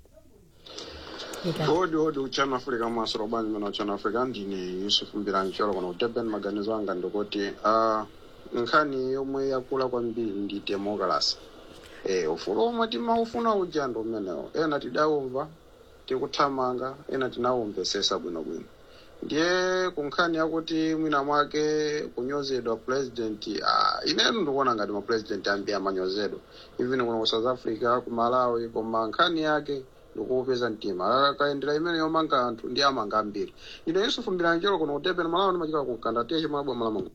odi odi uchana africa mwasiro bwanyi mene uchana africa ndine yusuf mbiranji cholo kono kudurban maganizo anga ndikuti uh, nkhani yomwe yakula kwambiri ndi democracy eh, ufulu omwe timaufuna uja ndi umenewo ena tidawumva tikuthamanga ena tinawumvesesa bwinobwino ndiye kunkhani yakuti mwina mwake kunyozedwa president uh, inenu ndikuona ngati mapresident ambiri amanyozedwa even kuno ku south africa ku malawi koma nkhani yake ndikuupeza mtima akaendera imene yomanga anthu ndi amanga ambiri ine yusufu mbiranjelo kuno kudurban malawi ndimachika kukanda tiye chimwabwa malamulo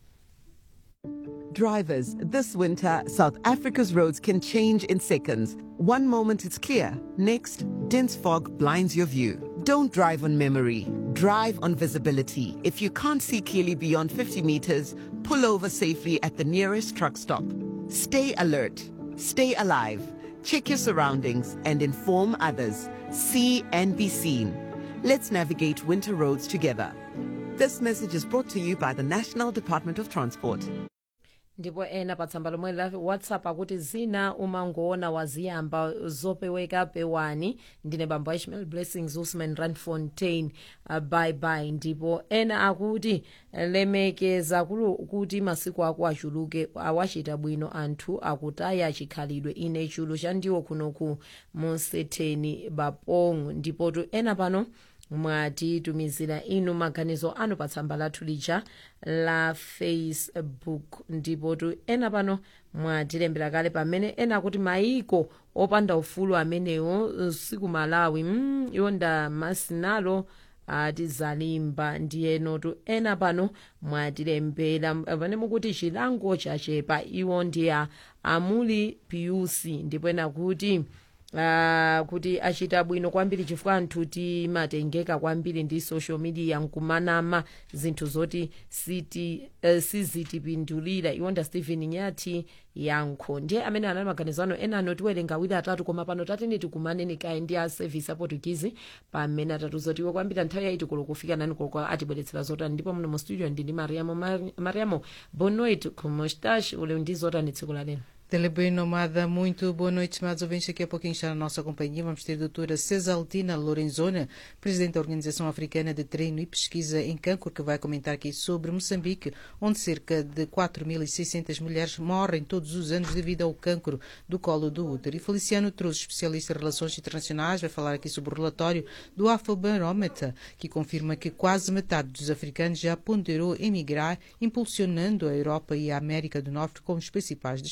Drivers, this winter, South Africa's roads can change in seconds. One moment it's clear, next, dense fog blinds your view. Don't drive on memory, drive on visibility. If you can't see clearly beyond 50 meters, pull over safely at the nearest truck stop. Stay alert, stay alive, check your surroundings, and inform others. See and be seen. Let's navigate winter roads together. This message is brought to you by the National Department of Transport. ndipo ena pa tsamba lomwe la whatsapp akuti zina umangoona waziyamba zopeweka pewani ndine bambo ishmael blessings usman ranfontain uh, bye bye ndipo ena akuti lemekeza kulu kuti masiku ako achuluke awachita bwino anthu akutaya chikhalidwe ine chulu chandiwo kuno ku musetheni bapong ndipo tu ena pano mwatitumizira inu maganizo anu pa tsamba lathu lija la facebook ndipo tu ena pano mwatilembera kale pamene ena kuti maiko opanda ufulu amenewo siku malawi mm, iwo ndamasinalo atizalimba ndiyeno tu ena pano mwatilembera pamene mukuti chilango chachepa iwo ndi a amuli piusi ndipo ena kuti Uh, kuti achita bwino kwambiri chifukwa anthu timatengeka kwambiri ndi social media nkumanama zinthu zoti siti uh, sizitipindulira iwonda stephen nyati yankho ndiye amene anali maganizo ano ena anotiwerenga awiri atatu koma pano tatene tikumaneni kaye ndi a service aportugizi pamene atatu zotiwe kwambiri nthawi yaiti kulo kufika nani koloko atibweretsera zotani ndipo muno mu studio ndini mariamo mariamo bonoit kumostash ule ndi zotani tsiku la lero Telebem Nomada, muito boa noite, estimados ouvintes. Daqui a pouquinho está na nossa companhia. Vamos ter a doutora Cesaltina Lorenzona, presidente da Organização Africana de Treino e Pesquisa em Cancro, que vai comentar aqui sobre Moçambique, onde cerca de 4.600 mulheres morrem todos os anos devido ao cancro do colo do útero. E Feliciano Trouxe, especialista em relações internacionais, vai falar aqui sobre o relatório do Afrobarometer, que confirma que quase metade dos africanos já ponderou emigrar, impulsionando a Europa e a América do Norte como os principais destinos. Fique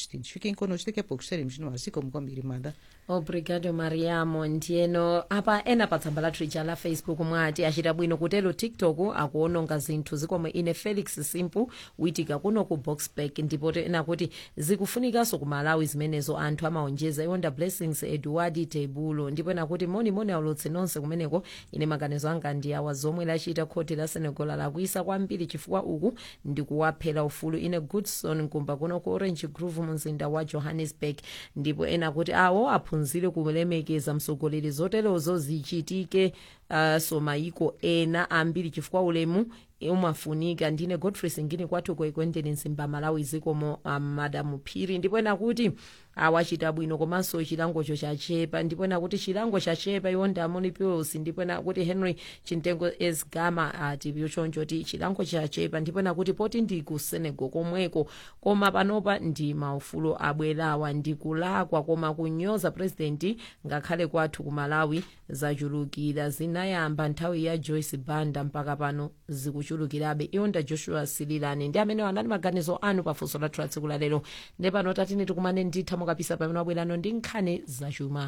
fiquem connosco daqui a pouco estaremos no ar assim como kwambiri mada obrigado mariamo ndiyeno apa ena pa tsamba lathu lija la facebook mwati achita bwino kutero tiktok akuononga zinthu zikomwe ine felix simpu witika kuno ku boxback ndipo ena kuti zikufunikanso ku malawi zimenezo anthu amaonjeza iwonda blessings edward tebulo ndipo ena kuti monimoni aulutse nonse kumeneko ine maganizo anga ndi awa zomwe lachita khoti la senegal lakuisa kwambiri chifukwa uku ndikuwaphera ufulu ine goodson nkumba kuno ku orange grove mumzinda wa johannesburg ndipo ena kuti awo aphunzire kulemekeza mtsogoleri zoterozo zichitike uh, so maiko ena ambiri chifukwa ulemu umafunika ndine godfrey singini kwathu kwekwendenin nsimba malawi zikomo um, madamu phiri ndipo ena kuti awachita bwino komanso chilangocho chachepa ndipo ena kuti chilango chachepa iwonda monipuls ndipo ena kuti henry chintengo esgama ati choncho ti chilango chachepa ndipo ena kuti poti ndi ku senegal komweko koma panopa ndi maufulu abwerawa ndikulakwa koma kunyoza presidenti ngakhale kwathu ku malawi zachulukira zinayamba nthawi ya joyce banda mpaka pano zikuchulukirabe iwonda joshua sililani ndi amene anali maganizo anu pafunso lathu la tsiku lalero ndi pano tatini tikumane nditha mukapisa pamene wabwerano ndi nkhani zachuma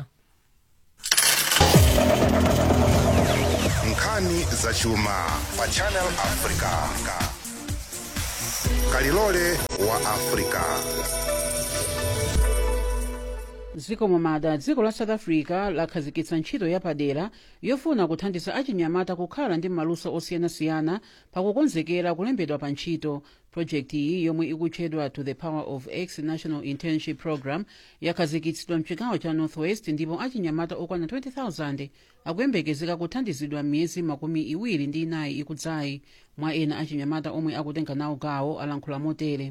nkhani zachuma pa channel africa kalilole wa africa zikomo mada dziko la south africa lakhazikitsa ntchito yapadera yofuna kuthandiza achinyamata kukhala ndi maluso osiyanasiyana pakukonzekera kulembedwa pa ntchito projekti iyi yomwe ikutchedwa to the power of x national internship program yakhazikitsidwa mchigawo cha northwest ndipo achinyamata okwana 20000 akuyembekezeka kuthandizidwa m'miyezi makumi iwiri ndi inayi ikudzayi mwa ena achinyamata omwe akutenga nawo gawo alankhula motere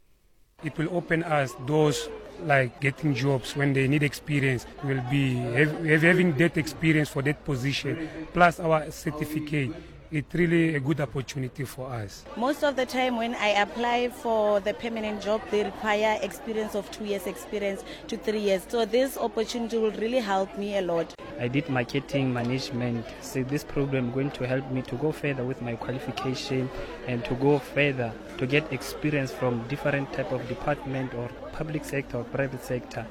It will open us doors like getting jobs when they need experience. We'll be have, have having that experience for that position, plus our certificate. It's really a good opportunity for us. Most of the time when I apply for the permanent job, they require experience of two years experience to three years. So this opportunity will really help me a lot. I did marketing management. So this program is going to help me to go further with my qualification and to go further to get experience from different type of department or public sector or private sector.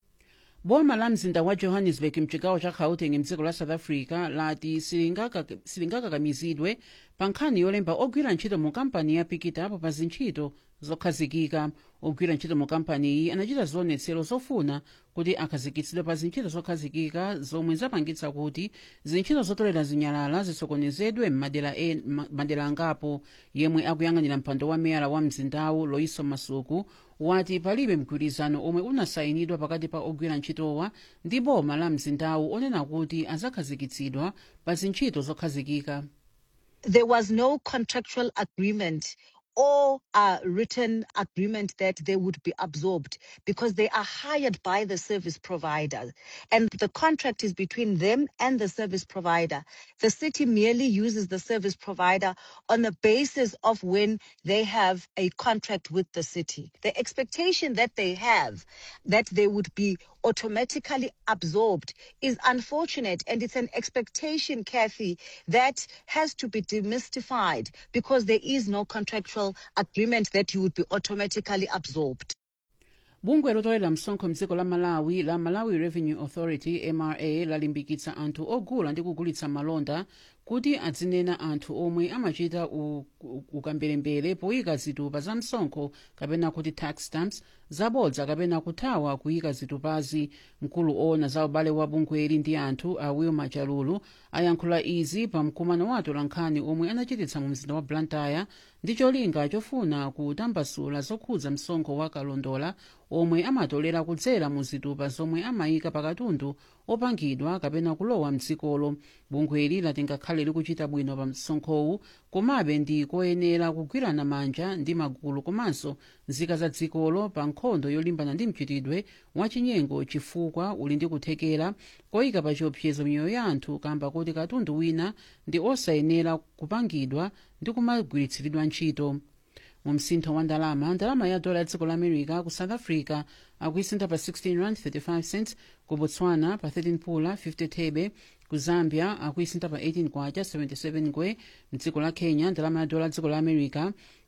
boma la mzinda wa johannesburg mchigawo cha gauteng mdziko la south africa lati silingaka- silingakakamizidwe pa nkhani yolemba ogwira ntchito mu kampani ya pikitapo pa zintchito zokhazikika ogwira ntchito mu kampani iyi anachita zionetsero zofuna kuti akhazikitsidwe pa zintchito zokhazikika zomwe zapangitsa kuti zintchito zotolera zinyalala zisokonezedwe m'madera en- ma- madera angapo yemwe akuyang'anira mpando wa meyala wa mzindawu loiso masuku wati palibe mgwirizano omwe unasayinidwa pakati pa ogwira ntchitowa ndi boma la mzindawu onena kuti azakhazikitsidwa pa zintchito zokhazikika there was no contractual agreement or a written agreement that they would be absorbed because they are hired by the service provider and the contract is between them and the service provider. The city merely uses the service provider on the basis of when they have a contract with the city. The expectation that they have that they would be automatically absorbed is unfortunate and it's an expectation kathy that has to be demystified because there is no contractual agreement that you would be automatically absorbed bungwe lotolera msonkho mdziko la malawi la malawi revenue authority mra lalimbikitsa anthu ogula ndi kugulitsa malonda kuti adzinena anthu omwe amachita u- u- ukamberembere poyika zitupa za msonkho kapena kuti tax stamps zabodza kapena kuthawa kuyika zitupazi mkulu owona za ubale wa bungweli ndi anthu a wilma chalulu ayankhula izi pa mkumano wa atolankhani omwe anachititsa mu mzinda wa blantyre ndi cholinga chofuna kutambasula zokhudza msonkho wa kalondola omwe amatolera kudzera mu zitupa zomwe amayika pakatundu opangidwa kapena kulowa mdzikolo bungweli lati ngakhale likuchita bwino pa msonkhowu komabe ndi koyenera kugwirana manja ndi magulu komanso nzika za dzikolo pa nkhondo yolimbana ndi mchitidwe wachinyengo chifukwa uli ndi kuthekera koyika pa chiopsezo miyoyo ya anthu kamba kuti katundu wina ndi osayenera kupangidwa ndi kumagwiritsiridwa ntchito mu msintho wa ndalama ndalama ya dola ya dziko la america ku south africa akuisintha pa 16 rand 35 cents ku botswana pa 13 pula 50 thebe ku zambia akuisintha pa 18 kwacha 77 ngwe mdziko la kenya ndalama ya dola ya dziko la america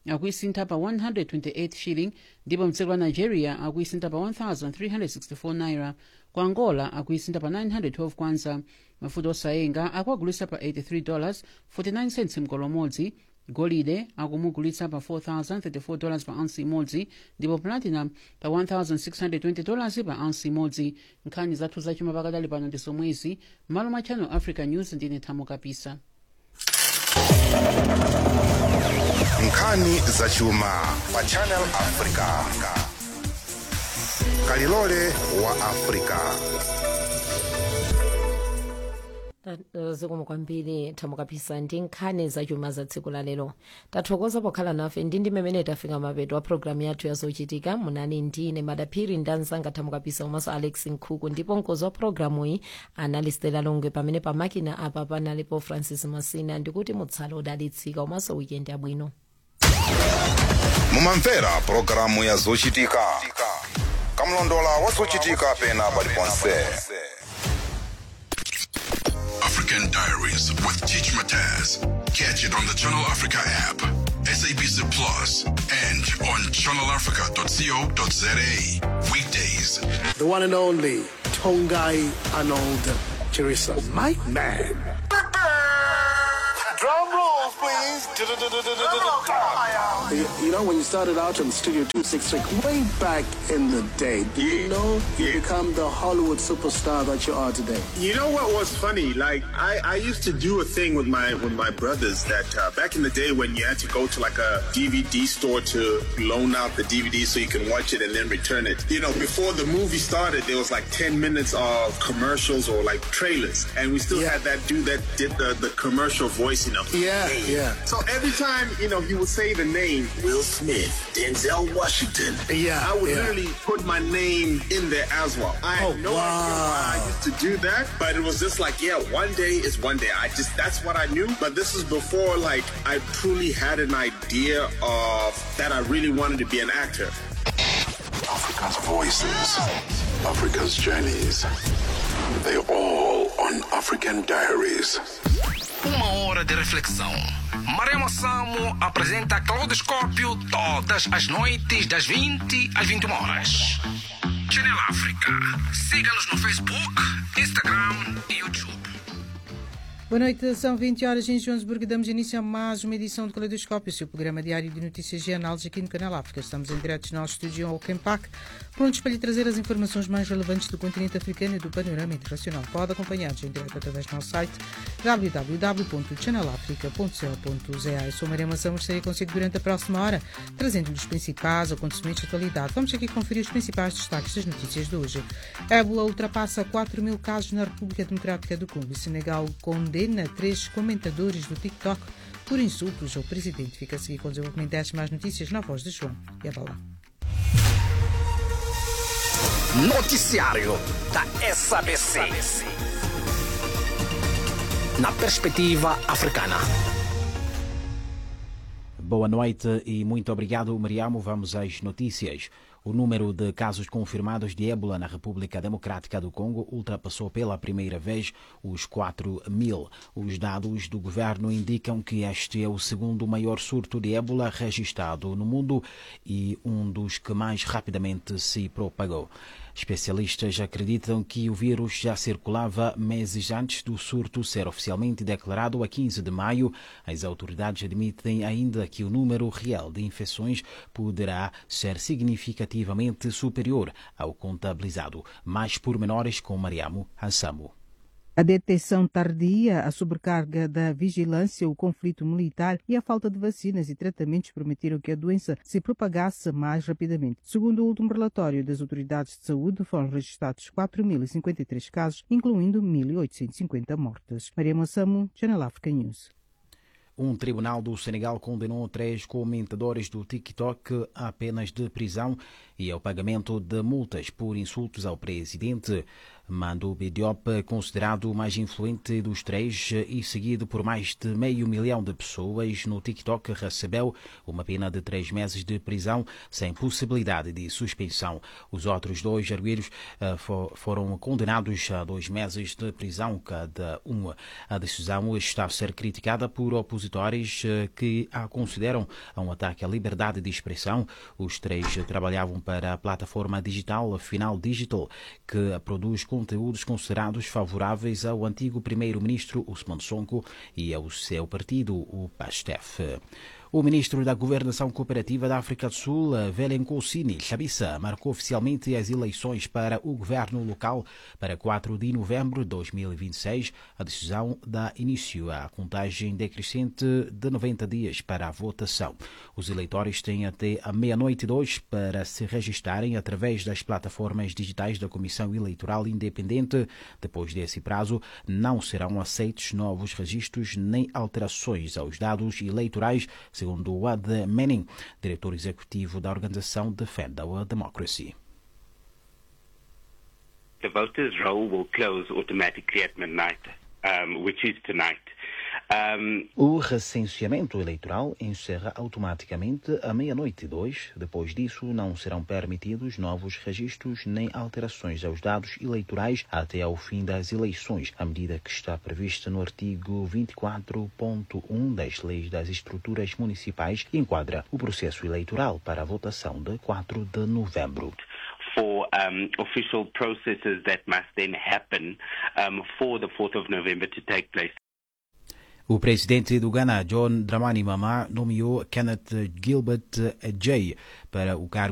akuisintha pa 128 shilling ndipo mdziko la nigeria akuisintha pa 1364 naira ku angola akuisintha pa 912 kwanza mafuta osayenga akuagulitsa pa 83 dollars 49 cents mgolo umodzi golide akumugulitsa pa 4034 dollars pa ounce imodzi ndipo platinum pa 1620 dollars pa ounce imodzi nkhani zathu zachuma pakadali pano ndi zomwezi malo mwa channel africa news ndine thamo kapisa nkhani zachuma pa channel africa kalilole wa africa zikomo kwambiri thamo kapisa ndi nkhani zachuma za tsiku la lero tathokoza pokhala nafe ndi ndi mmene tafika mapeto a programu yathu yazochitika munani ndine madaphiri ndi anzanga thamo kapisa komanso alex nkhuku ndipo mkozi wa programu iyi anali stela longwe pamene pamakina apa panalipo francis masina ndikuti mutsale odalitsika komanso wikendi yabwino mumamvera pulogalamu ya zochitika kamlondola wa zochitika pena paliponse African Diaries with Teach Mataz. Catch it on the Channel Africa app, SABC Plus, and on channelafrica.co.za. Weekdays. The one and only Tongai Arnold Chirisa. My man. Drum rolls, please. You, you know, when you started out in Studio 266, way back in the day, do you know you become the Hollywood superstar that you are today? You know what was funny? Like I, I used to do a thing with my with my brothers that uh, back in the day when you had to go to like a DVD store to loan out the DVD so you can watch it and then return it. You know, before the movie started, there was like ten minutes of commercials or like trailers, and we still had that dude that did the, the commercial voice. You know. Yeah, yeah. So every time you know he would say the name Will Smith, Denzel Washington. Yeah, I would yeah. literally put my name in there as well. I had Oh, no idea why I used to do that, but it was just like, yeah, one day is one day. I just that's what I knew. But this is before like I truly had an idea of that I really wanted to be an actor. Africa's voices, Africa's journeys. They all on African Diaries. Uma hora de reflexão. Marema Samo apresenta Claudoscópio todas as noites, das 20 às 21 horas. Channel África. Siga-nos no Facebook, Instagram e YouTube. Boa noite, são 20 horas em Joanesburgo. Damos início a mais uma edição do Caleidoscópio, seu programa diário de notícias e análises aqui no Canal África. Estamos em direto no nosso estúdio ao Kempac, prontos para lhe trazer as informações mais relevantes do continente africano e do panorama internacional. Pode acompanhar-nos em direto através do nosso site www.channelafrica.co.za. Eu sou Maria Mação, estarei consigo durante a próxima hora, trazendo-lhe os principais acontecimentos de atualidade. Vamos aqui conferir os principais destaques das notícias de hoje. Ébola ultrapassa 4 mil casos na República Democrática do Congo e Senegal condena três comentadores do TikTok por insultos ao presidente. Fica a seguir com o desenvolvimento destas mais notícias na voz de João. E até lá. Noticiário da SABC. Na perspectiva africana. Boa noite e muito obrigado, Mariamo. Vamos às notícias. O número de casos confirmados de ébola na República Democrática do Congo ultrapassou pela primeira vez os 4 mil. Os dados do governo indicam que este é o segundo maior surto de ébola registrado no mundo e um dos que mais rapidamente se propagou. Especialistas acreditam que o vírus já circulava meses antes do surto ser oficialmente declarado a 15 de maio. As autoridades admitem ainda que o número real de infecções poderá ser significativamente superior ao contabilizado. Mais pormenores com Mariamo Hassamo. A detecção tardia, a sobrecarga da vigilância, o conflito militar e a falta de vacinas e tratamentos permitiram que a doença se propagasse mais rapidamente. Segundo o último relatório das autoridades de saúde, foram registrados 4.053 casos, incluindo 1.850 mortes. Maria Moçamo, Channel Africa News. Um tribunal do Senegal condenou três comentadores do TikTok a penas de prisão e ao pagamento de multas por insultos ao presidente. Mandube Diop, considerado o mais influente dos três e seguido por mais de meio milhão de pessoas no TikTok, recebeu uma pena de três meses de prisão sem possibilidade de suspensão. Os outros dois arguidos uh, for, foram condenados a dois meses de prisão cada um. A decisão está a ser criticada por opositores uh, que a consideram um ataque à liberdade de expressão. Os três trabalhavam para a plataforma digital Final Digital, que produz conteúdos considerados favoráveis ao antigo primeiro-ministro Usman Sonko e ao seu partido, o PASTEF. O ministro da Governação Cooperativa da África do Sul, Velenkosini Chabissa, marcou oficialmente as eleições para o governo local para 4 de novembro de 2026. A decisão dá início à contagem decrescente de 90 dias para a votação. Os eleitores têm até a meia-noite de hoje para se registarem através das plataformas digitais da Comissão Eleitoral Independente. Depois desse prazo, não serão aceitos novos registros nem alterações aos dados eleitorais segundo Wad Manning, diretor executivo da organização Defend Our Democracy. The voters' roll will close automatically at midnight, um, which is tonight. Um, o recenseamento eleitoral encerra automaticamente à meia-noite e dois. Depois disso, não serão permitidos novos registros nem alterações aos dados eleitorais até ao fim das eleições, a medida que está prevista no artigo 24.1 das leis das estruturas municipais e enquadra o processo eleitoral para a votação de 4 de novembro. for um, official processes that must then happen um, for the 4th of November to take place. O presidente do Ghana, John Dramani Mahama, nomeou Kenneth Gilbert Jay para o cargo